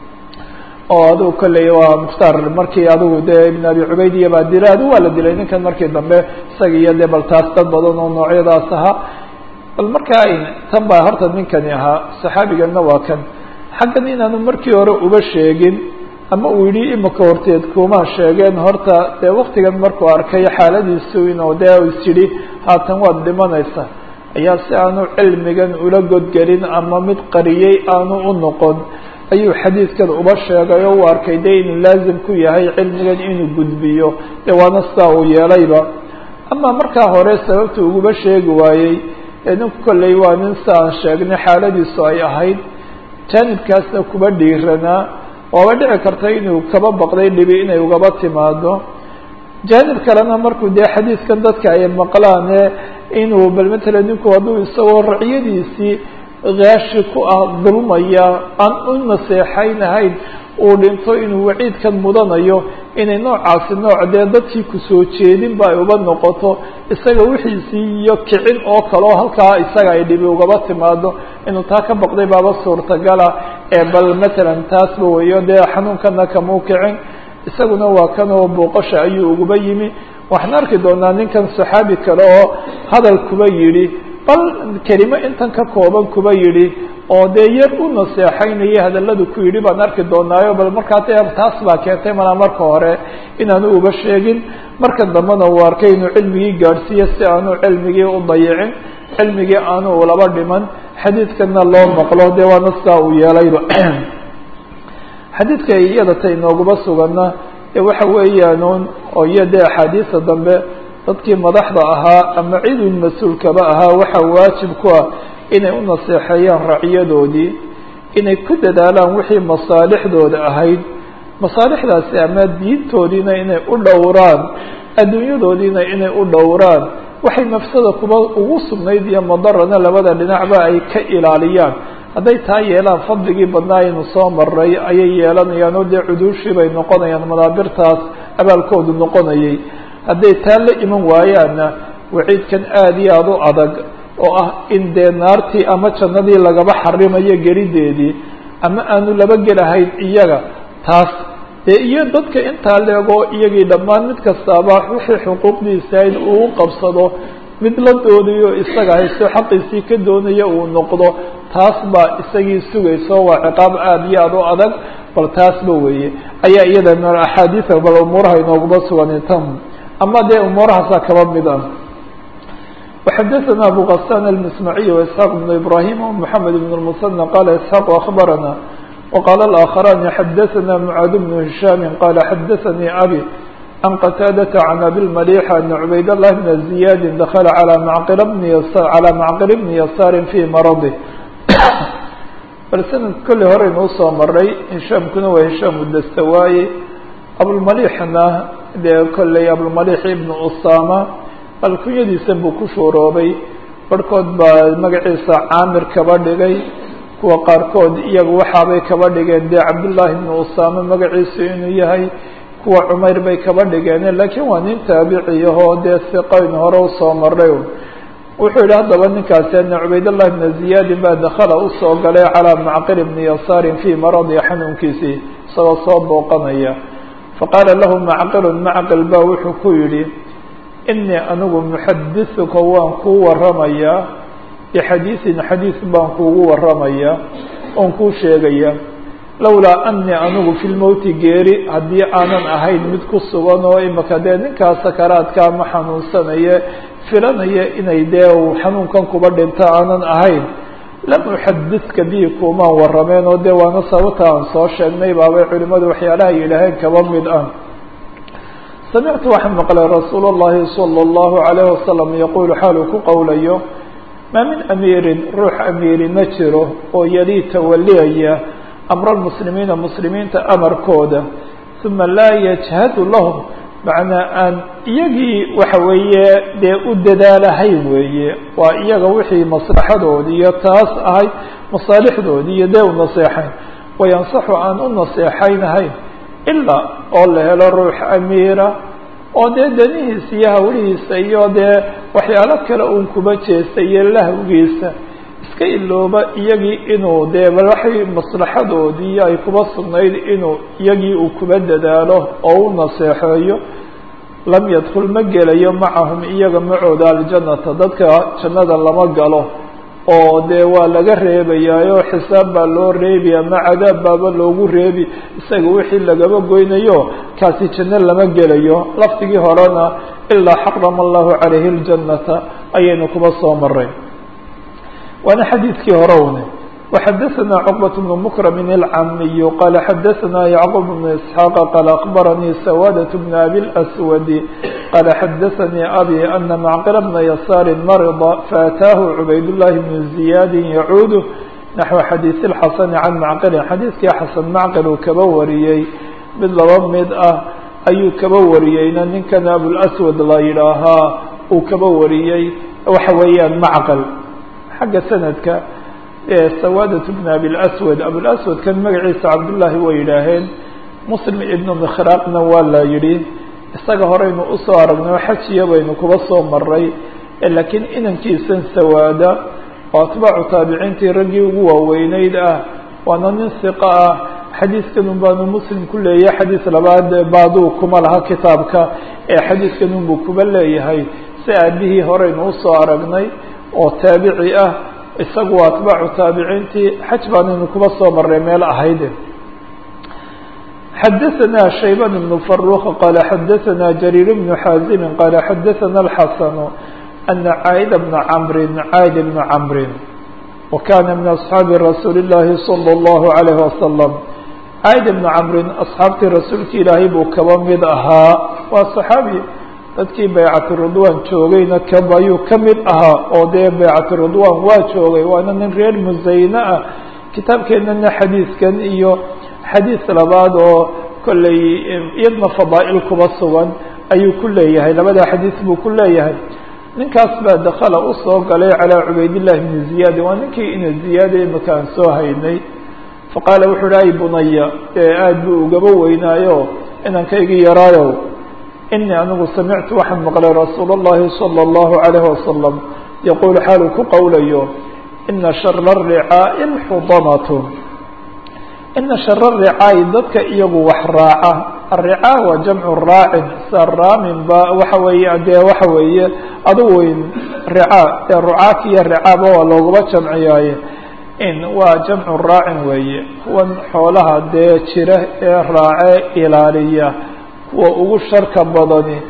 oo adigu kolley waa mukhtaar markii adigu dee ibn abi cubayd iyo baa dilay adigu waa la dilay ninkan markii dambe isaga iyo dee bal taas dad badan oo noocyadaas ahaa bal markaa tan baa horta ninkani ahaa saxaabiganna waa kan xaggan inaanu markii hore uba sheegin ama uu yidhi imika horteed kumaa sheegeen horta dee waktigan markuu arkay xaaladiisu inuu dee is yidhi haatan waad dhimanaysa ayaa si aanu cilmigan ula godgelin ama mid qariyey aanu u noqon ayuu xadiidkan uba sheegay oo u arkay dee inuu laazim ku yahay cilmigan inuu gudbiyo dee waana sidaa uu yeelayba ama markaa hore sababta uguba sheegi waayey ee ninku kolley waa nin si aan sheegnay xaaladiisu ay ahayd jaanibkaasna kuba dhiiranaa waaba dhici karta inuu kaba baqday dhibi inay ugaba timaado jaanib kalena markuu dee xadiidkan dadka ay maqlaane inuu bal matala ninku hadduu isagoo raciyadiisii kaashi ku ah dulmaya aan u naseexaynahayn uu dhinto inuu waciidkan mudanayo inay noocaasi nooc dee dadkii kusoo jeedinba ay uba noqoto isaga wixiisii iyo kicin oo kaleo halkaa isaga ay dhibi ugaba timaado inuu taa ka baqday baaba suurtagala ee bal matalan taasba weyo dee xanuunkana kamuu kicin isaguna waa kan oo booqasha ayuu uguba yimi waxaan arki doonaa ninkan saxaabi kale oo hadal kuba yidhi bal kelimo intan ka kooban kuba yidhi oo dee yar u naseexaynaya hadalladu ku yidhi baan arki doonaayo bal markaa dee taas baa keentay malaa marka hore inaanu uba sheegin marka dambena uu arkay inuu cilmigii gaadhsiiyo si aanu cilmigii u dayicin cilmigii aanu ulaba dhiman xadiidkana loo maqlo dee waana sidaa uu yeelayba xadiidka iyada ta inooguma sugana ee waxa weeyaanuun oo iyo dee axaadiisa dambe dadkii madaxda ahaa ama cidun mas-uulkaba ahaa waxaa waajib ku ah inay u naseexeeyaan racyadoodii inay ku dadaalaan wixii masaalixdooda ahayd masaalixdaasi ama diintoodiina inay u dhowraan adduunyadoodiina inay u dhowraan waxay nafsada kuba ugu sugnayd iyo madarana labada dhinacba ay ka ilaaliyaan hadday taa yeelaan fadligii badnaa aynu soo maray ayay yeelanayaan oo dee cuduushii bay noqonayaan madaabirtaas abaalkoodu noqonayay hadday taa la iman waayaanna waciidkan aada iyo aada u adag oo ah in dee naartii ama jannadii lagaba xarimayo gelideedii ama aanu laba gelahayn iyaga taas dee iyo dadka intaa leegoo iyagii dhammaan mid kastaaba wixii xuquuqdiisa in uu qabsado mid la doodayo isaga haysto xaqiisii ka doonaya uu noqdo taas baa isagii sugayso waa ciqaab aada iyo aada u adag bal taasba weeye ayaa iyada m axaadiisa bal umuuraha inooguma sugan tan ama dee umuurahaasaa kaba mid ah وxadثna أbو غسان المسمعي وإسحاq بن إبراهيم ومحمد بن المثنى qال إسحاq أخبرنا وqال الآخران xadثna معاad بن هiشhام qال xadثnي أbي عن qتاadة عن أbي المليح أن عbayd الله بن زiyاd dخل عlى معqل بن يسار في mرضه bal snad kolley horeynu usoo maray hishaamkuna waa hishaam udastawaaye abulmalixna dee kolley abulmalix ibnu usama bal kunyadiisa buu ku shuuroobay barhkood baa magaciisa caamir kaba dhigay kuwa qaarkood iyaga waxaabay kaba dhigeen dee cabdullaahi ibnu usama magaciisu inuu yahay kuwa cumayr bay kaba dhigeen laakiin waa nin taabiciyahoo dee siqayn hore usoo maray wuxuu yihi haddaba ninkaasi ana cubaydallahi bna ziyaadin baa dakala usoo galay calaa macqil bni yasaarin fii maradi xanuunkiisii isagoo soo booqanaya faqaala lahu macqilun macqil baa wuxuu ku yidhi inii anigu muxadisuka waan kuu waramayaa bixadiisin xadiis baan kuugu waramayaa oon kuu sheegaya lowlaa anii anigu fi lmowti geeri haddii aanan ahayn mid ku sugan oo imaka dee ninkaa sakaraadkaa ma xanuunsanaye filanaya inay dee uu xanuunkan kuba dhinto aanan ahayn lam uxadidka bihi kuumaan warameen oo dee waana sababta aan soo sheegnay baabay culimadu waxyaalaha yidhaaheen kaba mid ah samictu waxaan maqlay rasuul اllahi salى اllahu alayh wasalam yaquulu xaaluu ku qowlayo maa min amiirin ruux amiiri ma jiro oo yalii tawaliyaya amra lmuslimiina muslimiinta amarkooda uma laa yajhadu lahum macnaa aan iyagii waxa weeye dee u dadaalahayn weeye waa iyaga wixii maslaxadoodi iyo taas ahay masaalixdoodii iyo dee u naseexayn wayansaxu aan u naseexaynahayn ilaa oo la helo ruux amiira oo dee danihiisa iyo hawlihiisa iyo dee waxyaalo kale uun kuba jeesta iyo lahawgiisa iska ilooba iyagii inuu dee bal waxay maslaxadoodii ay kuba sugnayd inuu iyagii uu kuba dadaalo oo u naseexeeyo lam yadkul ma gelayo macahum iyaga macooda aljannata dadka jannada lama galo oo dee waa laga reebayaayo xisaab baa loo reebi ama cadaab baaba loogu reebi isaga wixii lagaba goynayo kaasi janno lama gelayo lafdigii horena ilaa xarama allahu calayhi ljannata ayaynu kuba soo maray waana xadiidkii hore une وxadثna cقبة بن مكرم الcamiي qال xadثna يعقوب بن إسحاq qال أخبرني سوادة بن أbي الأسود qال xadثnي أbي أن معqل بن يسار مرض فأtاaه عbayd اللhi بن زiyاd يعuud نحو xadيiث الxسن عن معqل xadiiثkii xaسن معqل uu kaba wariyey mid laba mid ah ayuu kaba wariyeyna ninkan أبوالأسود la yidhaahaa uu kaba wariyey waxa weeyaan معqل xagga sanadka sawadat bn abilaswad abulaswad kan magaciisa cabdullaahi way yidhaaheen muslim ibnu mikhraqna waa la yidhi isaga horeynu usoo aragnay xajiya baynu kuba soo maray laakiin inankiisan sawaada oo atbaacu taabiciintii raggii ugu waaweyneyd ah waana nin siqa ah xadiiskanun baanu muslim ku leeyahay xadiis labaad baaduu kuma laha kitaabka ee xadiiskanun buu kuba leeyahay si aabihii horeynu usoo aragnay oo taabici ah isagu waa atbaacu taabiciintii xaj baanaynu kuba soo marray meel ahayde xadaثna shayban بن فaruq qala xadaثna jariir بن xaazimi qala xadaثna الxasn ana caaid bna cmri caaid bna cmri wakana min aصxaabi rasuuli الlahi salى الlahu عalayه wasalam caaid bna cmri asxaabtii rasuulki ilaahay buu kaba mid ahaa waa صaxaabi dadkii baycatu ridwan joogayna kab ayuu ka mid ahaa oo dee baycatu ridwan waa joogay waana nin reer musayne ah kitaabkeenana xadiiskan iyo xadiis labaad oo kolley iyadna fadaa'il kuba sugan ayuu ku leeyahay labada xadiis buu ku leeyahay ninkaas baa dakala usoo galay calaa cubaydillahi bni ziyaadi waa ninkii ina ziyaada imika aan soo haynay faqaala wuxuu hi ay bunaya ee aada buu ugaba weynaayo inankaygii yaraayow inii anigu samictu waxaan maqlay rasuul اllahi salى اllahu عalayh wasalam yaquul xaaluu ku qowlayo ina shara الricaaءi اlxudanatu ina shara ricaa'i dadka iyagu wax raaca alricaa waa jamcu raacin sa raamin ba waxa weeye dee waxa weeye adugu weyn ricaa ee rucaat iyo ricaaba waa loogaba jamciyaaye in waa jamcu raacin weeye kuwan xoolaha dee jira ee raace ilaaliya kuwa ugu sharka badani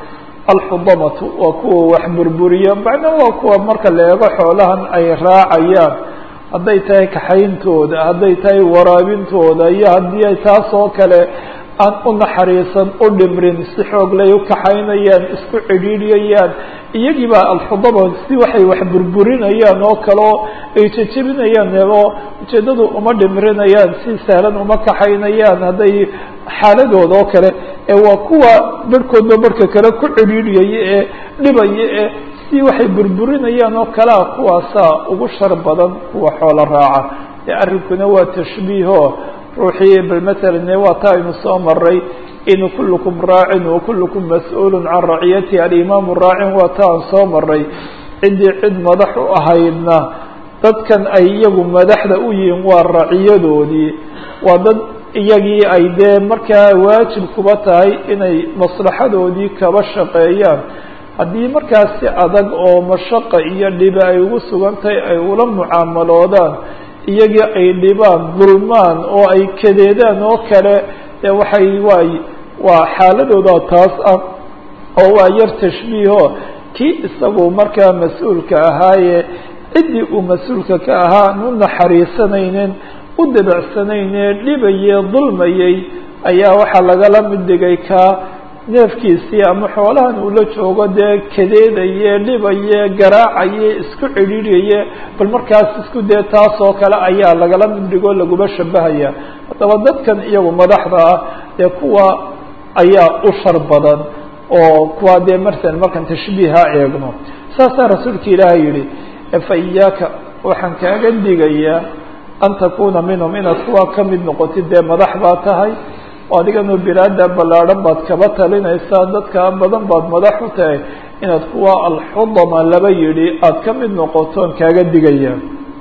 alxudamatu waa kuwa wax burburiya macnaa waa kuwa marka la eego xoolahan ay raacayaan hadday tahay kaxayntooda hadday tahay waraabintooda iyo haddii ay taas oo kale aan u naxariisan u dhimrin si xoog lay u kaxaynayaan isku cidhiidhiyayaan iyagii baa alxudama si waxay wax burburinayaan oo kaleo ay jejebinayaan oo ujeeddadu uma dhimrinayaan si sahlan uma kaxaynayaan hadday xaaladooda oo kale ee waa kuwa barhkoodba barhka kale ku cidhiidhiyaya ee dhibaya ee si waxay burburinayaan oo kalea kuwaasaa ugu shar badan kuwa xoolo raaca ee arrinkuna waa tashbiiho ruuxii bal matalan waa ta aynu soo maray in kullukum raacin wa kullukum mas-uulun can raciyatihi alimaamu raacin waa ta aan soo maray ciddii cid madax u ahaydna dadkan ay iyagu madaxda u yihiin waa raciyadoodii waa dad iyagii ay dee markaa waajib kuba tahay inay maslaxadoodii kaba shaqeeyaan haddii markaas si adag oo mashaqa iyo dhibe ay ugu sugan tahay ay ula mucaamaloodaan iyagii ay dhibaan dulmaan oo ay kadeedaan oo kale dee waxay waay waa xaaladooda taas ah oo waa yar tashbiiho kii isagu markaa mas-uulka ahaayee ciddii uu mas-uulka ka ahaa aan u naxariisanaynin u dabacsanayne dhibayee dulmayay ayaa waxaa lagala mid dhigay kaa neefkiisii ama xoolahan uu la joogo dee kadeedaye dhibaye garaacaye isku cidhiidhaye bal markaas isku dee taas oo kale ayaa lagala mid dhigo laguma shabahaya haddaba dadkan iyagu madaxda ah dee kuwa ayaa u shar badan oo kuwa dee martan markaan tashbiiha eegno saasaa rasuulka ilaahay yihi fa iyaaka waxaan kaaga digayaa an takuna minhum inaad kuwa kamid noqotid dee madax baa tahay adiganu bilaada ballaadhan baad kaba talinaysaa dadka badan baad madax u tahay inaad kuwa alxudama laba yidhi aada ka mid noqotoon kaaga digaya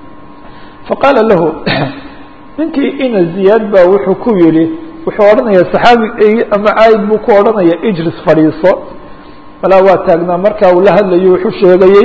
faqaala lahu ninkii ina ziyaad baa wuxuu ku yihi wuxuu odhanaya saxaabi ama caayid buu ku odhanaya ijlis fadhiiso malaa waa taagnaa markaa uu la hadlayo wuxuu sheegayey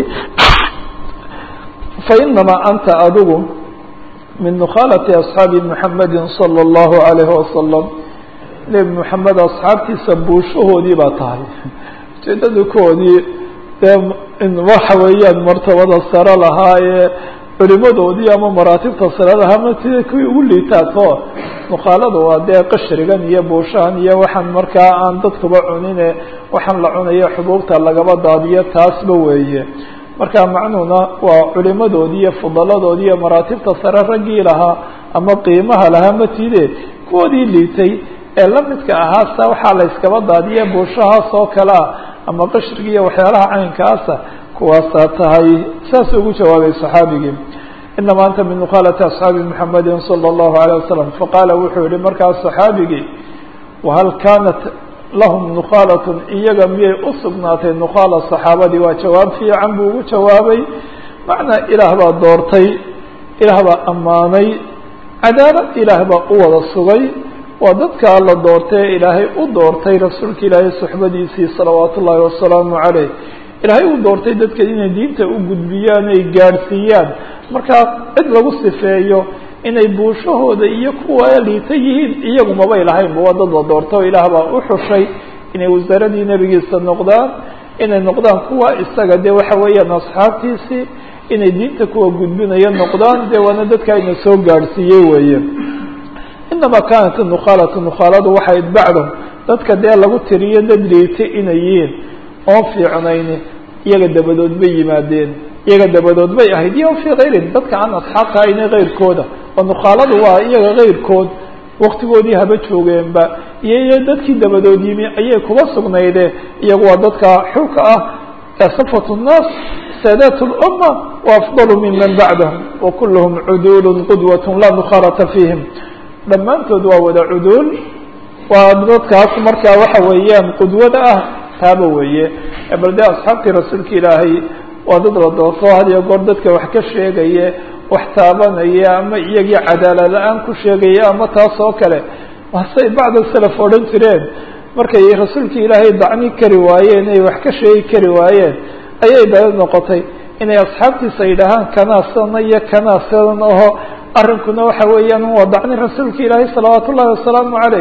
fa inamaa anta adigu min nukhaalati asxaabi muxamedi salى اllahu alayhi wasalam nebi moxamed asxaabtiisa buushahoodii baa tahay ujeedada koodii dee waxa weeyaan martabada sare lahaa ee culimadoodii ama maraatibta sare lahaa matida kuwii ugu liitaato mukhaalada waa dee qashrigan iyo buushahan iyo waxaan markaa aan dadkuba cunine waxaan la cunayo xubuubta lagaba daadiyo taasba weeye marka macnuhuna waa culimadoodii iyo fudaladoodii iyo maraatibta sare raggii lahaa ama qiimaha lahaa matide kuwoodii liitay ee la midka ahaasa waxaa la iskaba daadiya buushahaas oo kale ah ama qashriga iyo waxyaalaha caynkaasa kuwaasaa tahay saas ugu jawaabay saxaabigii inama anta min nukhaalati asxaabi muxamedi salى اllahu alayه wasalam faqaala wuxuu yihi markaas saxaabigii wahal kaanat lahum nukhaalatun iyaga miyay u sugnaatay nukhaala saxaabadii waa jawaab fiican buu ugu jawaabay macnaa ilaah baa doortay ilaah baa ammaanay cadaalad ilaah baa u wada sugay waa dadkaa la doortay ee ilaahay u doortay rasuulka ilaahay suxbadiisii salawaatu ullaahi wasalaamu caleyh ilaahay u doortay dadka inay diinta u gudbiyaan ay gaadhsiiyaan markaa cid lagu sifeeyo inay buushahooda iyo kuwa liita yihiin iyagu mabay lahaynba waa dad la doorta oo ilaah baa u xushay inay wasaaradii nebigiisa noqdaan inay noqdaan kuwa isaga dee waxa weeyaan asxaabtiisii inay diinta kuwa gudbinaya noqdaan dee waana dadka ina soo gaadhsiiyey weeye inama kaanat nukhaalatu nukhaaladu waxay bacdahum dadka dee lagu tiriyo dad liitay inay yihiin oon fiicnayni iyaga dabadood bay yimaadeen iyaga dabadood bay ahayd iyo fii kayrin dadka aan asxaabta ayna keyrkooda oo nukhaaladu waa iyaga keyrkood waktigoodii haba joogeenba iyo iyo dadkii dabadood yimi ayay kuba sugnayde iyagu waa dadka xulka ah ee safat nnaas saadaat lumma wa afdalu miman bacdahum wa kulluhum cuduulu qudwat laa nukhaalata fiihim dhammaantood waa wada cuduul waa dadkaas markaa waxa weeyaan qudwada ah taaba weeye bal dee asxaabtii rasuulka ilaahay waa dad la doorto had iyo goor dadka wax ka sheegaye wax taabanaya ama iyagii cadaalad la-aan ku sheegaya ama taas oo kale wasay bacda salaf odhan jireen markay rasuulka ilaahay dacni kari waayeen ay wax ka sheegi kari waayeen ayay dala noqotay inay asxaabtiisa yidhaahaan kanaa sana iyo kanaa sidan aho arrinkuna waxa weeyaan waa dacni rasuulka ilaahay salawaat ullahi wasalaamu caleyh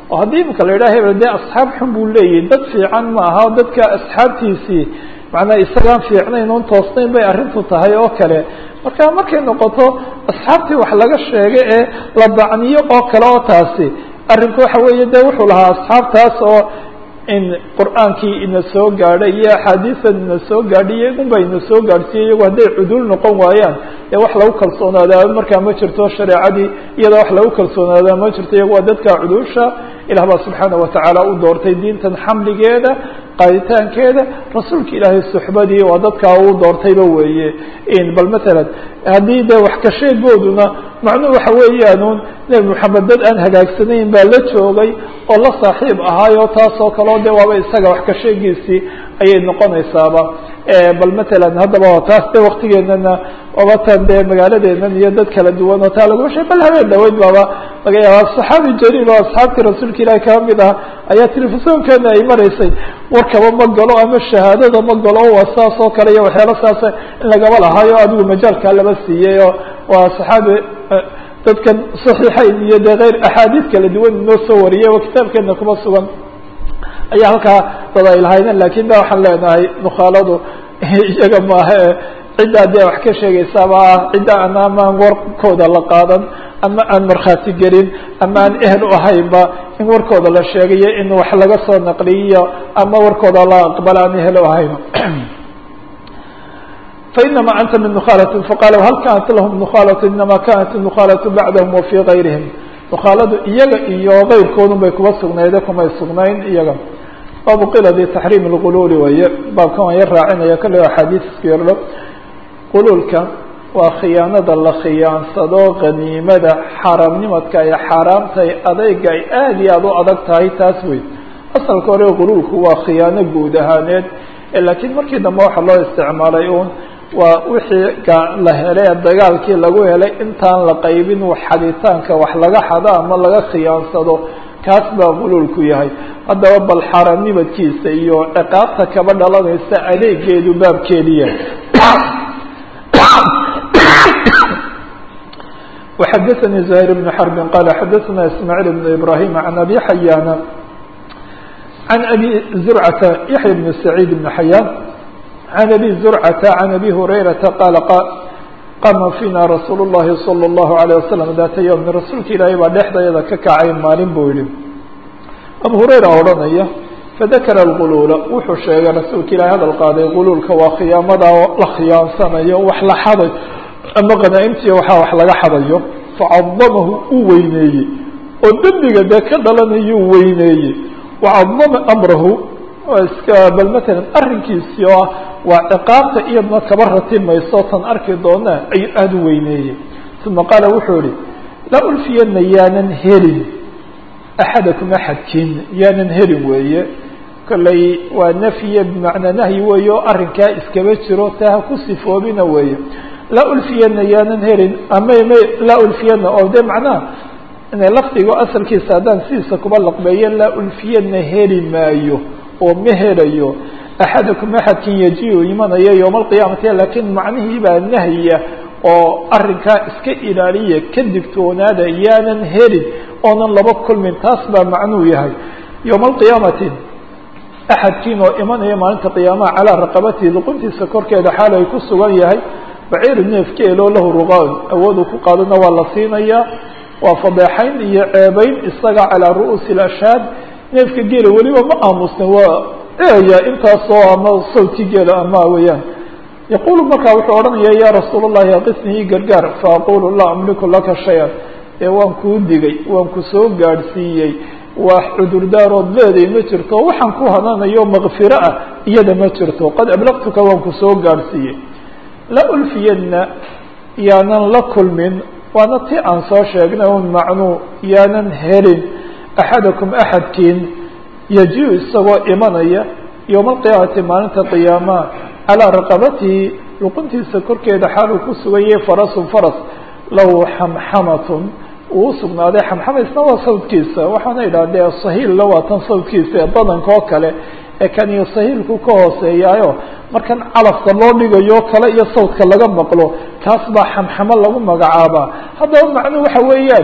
oo haddii imika la yidhaha hebel dee asxaab xun buu leeyahy dad fiican ma aha dadka asxaabtiisii macnaa isagaan fiicnayn oon toosnayn bay arrintu tahay oo kale marka markay noqoto asxaabtii wax laga sheega ee la bacniyo oo kale oo taasi arrinku waxa weeye de wuxuu lahaa asxaabtaas oo in qur'aankii ina soo gaadhay iyo axaadiisan ina soo gaadhay iyo idun ba ina soo gaadhsiiye iyagu hadday cuduul noqon waayaan dee wax lagu kalsoonaadaa markaa ma jirto shareecadii iyada wax lagu kalsoonaadaa ma jirto iyagu waa dadka cuduusha ilah baa subxaana watacaala u doortay diintan xamligeeda qaaditaankeeda rasuulka ilaahay suxbadii waa dadkaa uu doortayba weeye bal matalan haddii dee wax ka sheegooduna macnuhu waxa weeyaanuun nebi moxamed dad aan hagaagsanayn baa la joogay oo la saaxiib ahaayo taasoo kaleo de waaba isaga wax ka sheegiisii ayay noqonaysaaba bal matalan haddaba taas de waktigeenana wabatan dee magaaladeenan iyo dad kala duwan oo taa lagu shay bal habeen dhaweyd baaba laga yaaba saxaabi jaliil oo asxaabtii rasuulka ilaahi kaba mid ah ayaa telefisonkeena ay maraysay warkaba ma galo ama shahaadada ma galo waa saas oo kale iyo waxyaala saasa in lagaba lahaayo adigu majaalkaa laba siiyey oo waa saxaabi dadkan saxiixayn iyo dee keyr axaadiis kala duwan inoo soo wariyay oo kitaabkeena kuma sugan ayaa halkaa dad ay lahaydeen lakin ba waxaan leenahay nukhaaladu iyaga maaha ciddaa dee wax ka sheegaysaaba ah cidda an amaan warkooda la qaadan ama aan markhaati gelin ama aan ehel u ahaynba in warkooda la sheegayo in wax laga soo naqliyiyo ama warkooda la aqbala aan ehel u ahayn fainama anta min nukhaalati faqala hal kanat lahum nukhaalatu inama kanat nukhaalatu bacdahum wa fii gayrihim nukhaaladu iyaga iyo keyrkoodun bay kuba sugnayde kumay sugnayn iyaga baabu qiladi taxriim lguluuli waye baabkan waan yar raacinaya kale axaadiis isku yardho quluulka waa khiyaanada la khiyaansado qaniimada xaaraamnimadka ay xaaraamtahay adeyga ay aada iyo aada u adag tahay taas wey asalka hore quluulku waa khiyaano guud ahaaneed laakiin markii dambe waxaa loo isticmaalay uun waa wixii la helay dagaalkii lagu helay intaan la qaybin xaditaanka wax laga xado ama laga khiyaansado kaas baa quluulku yahay haddaba bal xaaraamnimadkiisa iyo ciqaabta kaba dhalanaysa adeegeedu baabkeediya وxadثnي زهير بن حرب qال xadثna اسماعيل بن إبراهيم عن أbي حyاn عن أbي زرعة يحيى بن سعيد بن حyاn عن أbي زرعة عن أbي هريرة qال qama فيna رsuuل اللhi صلى الله عليه وسلم ذات يوم rasuulka ilaahay baa dhexdayada ka kacay maalin buu yihi أbو هريرة odhanaya fadakara الغuluula wuxuu sheegay rasuulka ilahay hadal qaaday guluulka waa khiyaamada la khiyaansanayo wax la xaday ama qanaaimtiya waxaa wax laga xadayo facadamahu uu weyneeyey oo dembiga dee ka dhalanayuu weyneeyey wacadama amrahu waa iska bal matalan arrinkiisii oo ah waa ciqaabta iyadna kaba ratimayso tan arki doona ayuu aada u weyneeyey uma qaala wuxuu ihi laa ulfiyana yaanan helin axadakum axadkiin yaanan helin weeye kolley waa nafye bimacnaa nahyi weeye oo arrinkaa iskaba jiro taa ha ku sifoobina weeye laa ulfiyana yaanan helin ama m laa ulfiyana oo de macnaha lafdigo asalkiisa haddaan sidiisa kuba laqbeeyo laa ulfiyana heli maayo oo ma helayo axadakum axadkin yaji-u imanaya yowma alqiyaamati laakiin macnihii baa nahya oo arrinkaa iska ilaaliya ka digtoonaada yaanan helin oonan laba kulmin taas baa macnuu yahay yowma alqiyaamati axadkiin oo imanaya maalinta qiyaamaha calaa raqabatihi luquntiisa korkeeda xaal ay ku sugan yahay baciiru neefkeeloo lahu ruqaan awooduu ku qaadana waa la siinayaa waa fadeexayn iyo ceebeyn isaga calaa ru'uusi ilashaad neefka geela weliba ma aamusna waa eeya intaasoo ama sawti geela ama weeyaan yaqulu markaa wuxuu odhanaya ya rasuul اllahi aqisni ii gargaar faaqulu laa amliku laka shay-an ee waan kuu digay waan ku soo gaadhsiiyey wax cudurdaarood leeday ma jirto waxaan ku hananayo makfiro ah iyada ma jirto qad ablaqtuka waan ku soo gaadhsiiyey la ulfiyadna yaanan la kulmin waana ti aan soo sheegnay un macnuu yaanan helin axadakum axadkiin yaji-u isagoo imanaya yowma alqiyaamati maalinta qiyaamaha calaa raqabatihi luquntiisa korkeeda xaal uu ku sugan yahay farasun faras lahu xamxamatun uu usugnaaday xamxama isna waa sawdkiisa waxaana idhahdee sahiilla waa tan sawdkiisa ee badanka oo kale ee kaniyo sahiilku ka hooseeyaayo markan calafka loo dhigayo kale iyo sawdka laga maqlo kaas baa xamxamo lagu magacaabaa haddaba macnuhu waxa weeyaan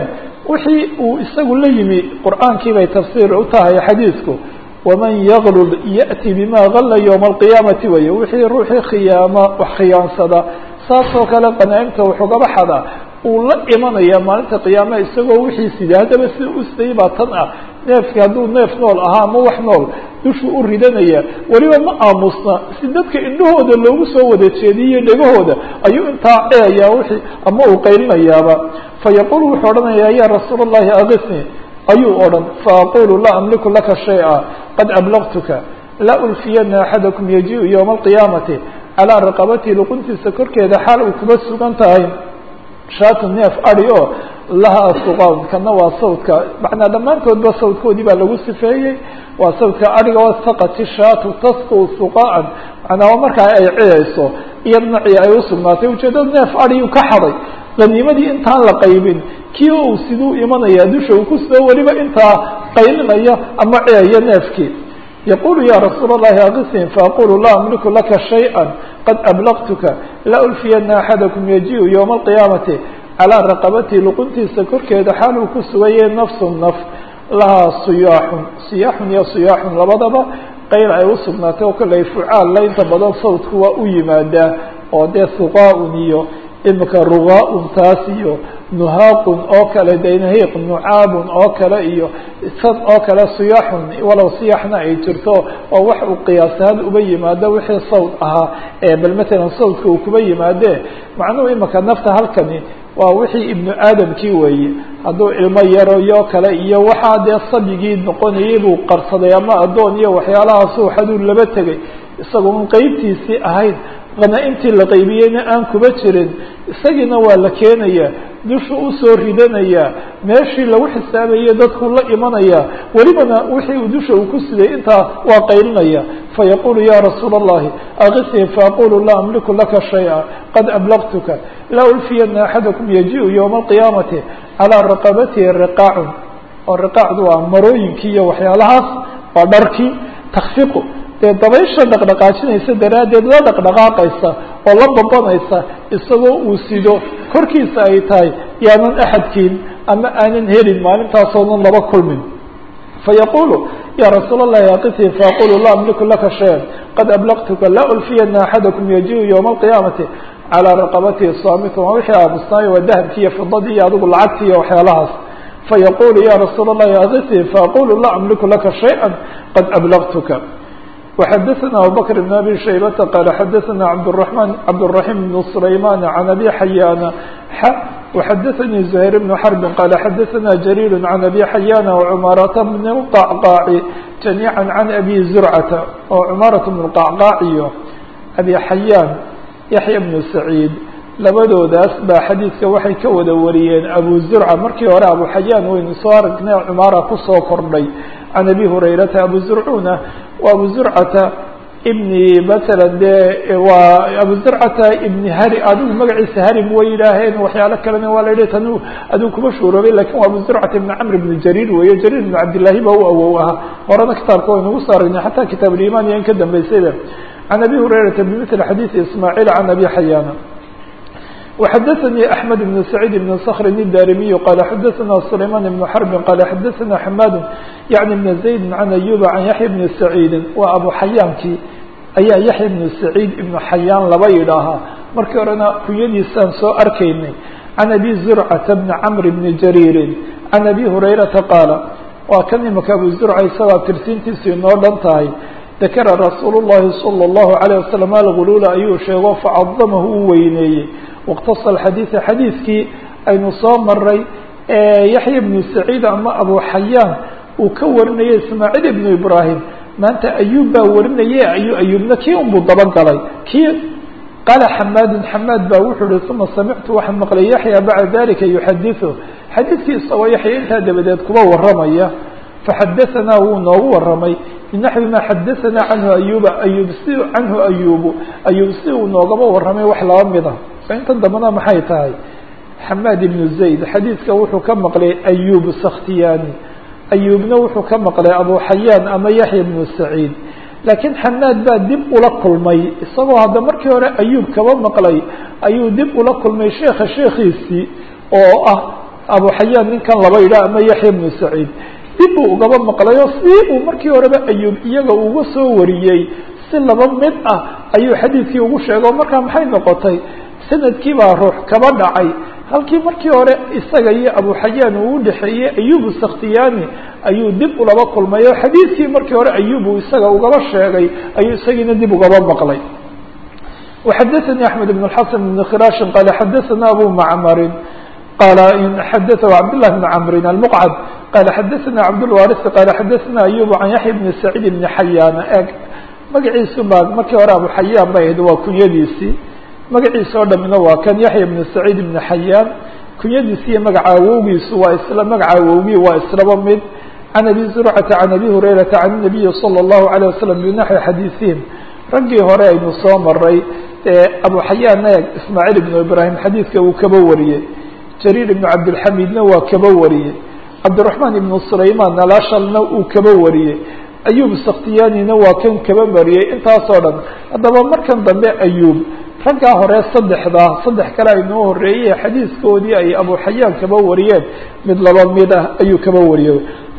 wixii uu isagu la yimi qur'aankii bay tafsiir u tahay xadiidku waman yaglul ya'ti bima galla yowma alqiyaamati weye wixii ruuxii khiyaama wax khiyaansada saasoo kale qanaa'imta wuxugaba xada uu la imanaya maalinta qiyaama isagoo wixii siday haddaba sida u siday baa tan ah neefki hadduu neef nool ahaa ama wax nool dushuu u ridanaya weliba ma aamusna si dadka indhahooda loogu soo wada jeediyo dhegahooda ayuu intaa ceeyaa wixii ama uu qaylinayaaba fayaqul wuxuu odhanayaa ya rasuul اllahi akisni ayuu odhan faaqulu laa amliku laka shayئa qad ablagtuka laa ulfiyana axadakum yajiءu ywma alqiyaamati calىa raqabatihi luquntiisa korkeeda xaal uu kuba sugan tahay shaatu neef adi oo lahaa suqaan kana waa sawdka macnaa dhammaantoodba sawdkoodii baa lagu sifeeyey waa sawdka adiga oo saqati shaatu tasku suqaan macnaa markaa ay ciyayso iyo nacii ay usugnaatay ujeedada neef adiyu ka xaday qaniimadii intaan la qaybin kii uu siduu imanaya dusha uu ku soo weliba intaa qaylinaya ama ciyaya neefkii yaqulu ya rasuul اllahi akisni faaqulu laa amliku laka shayئa qad ablagtuka la ulfiyana axadakum yajiءu ywma alqiyaamati calىa raqabatihi luquntiisa korkeeda xaal uu ku sugayay nafsu naf lahaa siyaaxun siyaaxun iyo siyaaxun labadaba qayl ay usugnaatay oo kale fucaalla inta badan sawdku waa u yimaadaa oo dee suqaa-un iyo imika rugaa-un taas iyo nuhaaqun oo kale daynahiiq nucaabun oo kale iyo san oo kale siyaaxun walow siyaxna ay jirto oo wax uu qiyaasahaan uba yimaado wixii sawd ahaa ee bal matalan sawdka uu kuba yimaadee macnuhu imika nafta halkani waa wixii ibnu aadamkii weeye hadduu ilmo yaroyo kale iyo waxaa dee sabigii noqonayay buu qarsaday ama addoon iyo waxyaalahaasuu xaduu laba tegay isagoon qeybtiisii ahayn qanaa-intii la qaybiyeyna aan kuba jirin isagiina waa la keenaya dushu usoo ridanaya meeshii lagu xisaabayay dadku la imanaya welibana wixii uu dusha uu ku siday intaa waa qaylinaya fayaqulu ya rasuula اllahi akisni faaqulu laa amliku laka shayئa qad ablagtuka laa ulfiyana axadakum yajiءu ywma alqiyaamati calىa raqabatihi riqaacun oo riqaacdu waa marooyinkii iyo waxyaalahaas waa dharkii takfiqu dee dabaysha dhaqdhaqaajinaysa daraaddeed la dhaqdhaqaaqaysa oo la babanaysa isagoo uu sido korkiisa ay tahay yaanan axadkiin ama aanan helin maalintaasoonan laba kulmin fayaqulu ya rasuul اllahi akisni faaqulu laa amliku laka shaya qad ablagtuka laa ulfiyana axadakum yajiءu ywma alqiyaamati calىa raqabatihi saamitu waa wixii aamusnaayo waa dahabkii iyo fidadii iyo adigu lacagtii iyo waxyaalahaas fayaqulu ya rasuul اllahi akisni faaqulu laa amliku laka shayئa qad ablagtuka وxdثna abubكر بن abي شhaybة qال xdثna bdالرحمن cبدالرحيم بن سليمان عن أbي حyاn وxdثnي زهير بن حرب qال xdثna جرير عن أbي حyاn وcماaرة بن القعقاع جميعا عن أbي زرعة oo cماaرة بن القعقاع iyo أbي حyاn يحيى بن سعيد labadoodaas baa xadiidka waxay ka wada wariyeen abu zurca markii hore abu xayaan waynu soo aragnay cumaara kusoo kordhay can abi hurayrata abu zurcuna waa abu zurcata ibni matala dee waa abu zurcata ibni hari adigu magaciisa harim way yidhaaheen waxyaalo kalena waa la yidhi tan adigu kuma shuuroobay lakin waa abu zurcata ibni camr ibni jariir weeye jariir ibni cabdillahi ba u awow ahaa horena kitaabka waynugu soo aragnay xataa kitaab ulimaan iyo in ka dambeysayba can abi hurayrata bimithli xadiidi ismaaciil can abi xayaana وxdثnي أحمد بن سعيد بن صخر الداrمي qال xdثna سليمان بن حرب qال xdثna حmاd يعني بن زيد عن أيوب عن يحيى بن سعيد waa أبو حyاankii ayaa يحيى بن سعيد بن حyاn laba yidhaahaa markii horena kunyadiisaan soo arkaynay عن أبي زرعة بن cمر بن جرير عن أبي هريرةa qاaل waa kan imika أبو زرعة isagoo tirsintiisu inoo dhan tahay ذakra رasuul الlahi صلى الله عليه وسلم الغلول ayuu sheego facظمه u weyneeyey واkتص الxadيiث xadiidkii aynu soo maray yaحya بن سعيid ama abu xayaan uu ka warinayay ismaaعيل بن ibrahim maanta ayub baa warinaye ayu ayubna kii unbuu dabagalay kii qaala xamaadu xamaad baa wuxuu hi uma samictu waxaan maqlay yaحya baعda dalika yuxadiثu xadiidkii isagoo yaxya intaa dabadeed kuba waramaya faxadaثanaa wuu noogu waramay binaxwi ma xadaثana canhu ayuba ayub si canhu ayubu ayub si uu noogaba waramay wax laba mida intan dambana maxay tahay xamaad ibnu zayd xadiidka wuxuu ka maqlay ayub sakhtiyani ayubna wuxuu ka maqlay abu xayaan ama yaxya ibnu saciid laakiin xamaad baa dib ula kulmay isagoo hadda markii hore ayub kaba maqlay ayuu dib ula kulmay sheekha sheekhiisii oo ah abu xayaan ninkan laba yidhah ama yaxya bnu saciid dib buu ugaba maqlayo si uu markii horeba ayuub iyaga uga soo wariyey si laba mid ah ayuu xadiidkii ugu sheegay oo markaa maxay noqotay sanadkii baa ruux kaba dhacay halkii markii hore isaga iyo abu xayaan uu udhexeeyey ayubu saktiyani ayuu dib ulaba kulmay oo xadiidkii markii hore ayub uu isaga ugaba sheegay ayuu isagiina dib ugaba maqlay وxadثnي أحmed بن الحسن بن khراش qال xadثna abu mcmr qال xadثه cبدالله بن cمr المqعد qال xadثna cبدالوارث qال xadثna أyوب عن yaحيى بن سعيد بن حyاn eg magaciisu ba markii hore abu xayaan bay ahayd waa kunyadiisii magaciisa oo dhamina waa kan yaحya بن سعيد بن حyاn kunyadiisi iyo magaca awowgiisu waa isla magaca awowgii waa islaba mid عن أbي زرعة عن أbي هريرة عن النبي صلى الله عليه وسلم بنحوi xadيiثiهim raggii hore aynu soo maray abu xayaan eeg ismaaciil ibnu ibraahim xadiidka uu kaba wariyey jariir ibnu cabdilxamiidna waa kaba wariyey cabdiraxmaan ibnu sulaymaan nalashalna uu kaba wariyey ayuub sakhtiyaanina waa kan kaba mariyey intaasoo dhan haddaba markan dambe ayuub raggaa hore saddexda saddex kale aynoo horeeyey xadiiskoodii ay abu xayaan kaba wariyeen mid laba mid ah ayuu kaba wariyey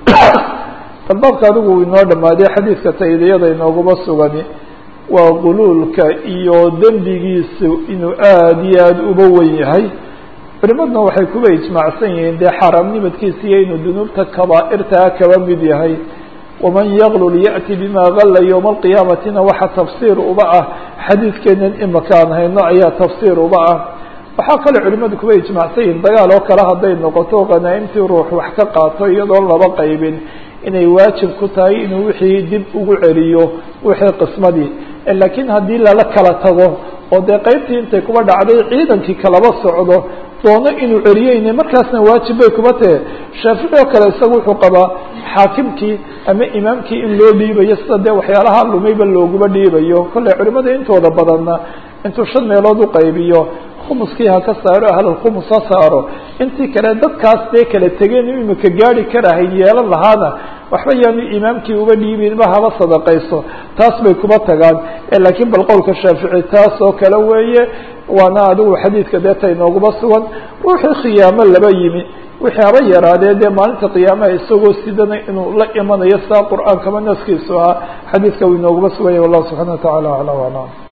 albaabka adigu inoo dhamaaday xadiidka taydiyada inooguma sugani waa quluulka iyo dembigiisu inuu aada iyo aada uba wen yahay culimaduna waxay kuba ijmaacsan yihiin dee xaaraamnimadkiisa iyo inuu dunuubta kabaa'irtaa kaba mid yahay waman yaglul ya'ti bima galla yowma alqiyaamatina waxa tafsiir uba ah xadiidkeenan imaka aan hayno ayaa tafsiir uba ah waxaa kaloo culimadu kuba ijmaacsan yihiin dagaal oo kale hadday noqoto khanaa'imtii ruux wax ka qaato iyadoon laba qaybin inay waajib ku tahay inuu wixii dib ugu celiyo wixii qismadii laakiin haddii lala kala tago oo dee qeybtii intay kuba dhacday ciidankii kalaba socdo doono inuu celiyeyne markaasna waajib bay kuba tahe shaafici oo kale isaga wuxuu qabaa xaakimkii ama imaamkii in loo dhiibayo sida dee waxyaalaha lumayba looguba dhiibayo kolley culimada intooda badanna intuu shan meelood u qaybiyo khumuskii ha ka saaro ahlalkhumus ha saaro intii kale dadkaas dee kala tegeen imika gaari karahayn yeelan lahaana waxba yaanu imaamkii uba dhiibinba haba sadaqayso taas bay kuba tagaan laakiin bal qowlka shaafici taas oo kale weeye waana adigu xadiidka deeta inooguma sugan ruuxii khiyaamo laba yimi wixii haba yaraadee dee maalinta qiyaamaha isagoo sidana inuu la imanayo sidaa qur-aankaba naskiisu ahaa xadiidka uu inooguma suganya wallahu subxana wa tacala acla aclam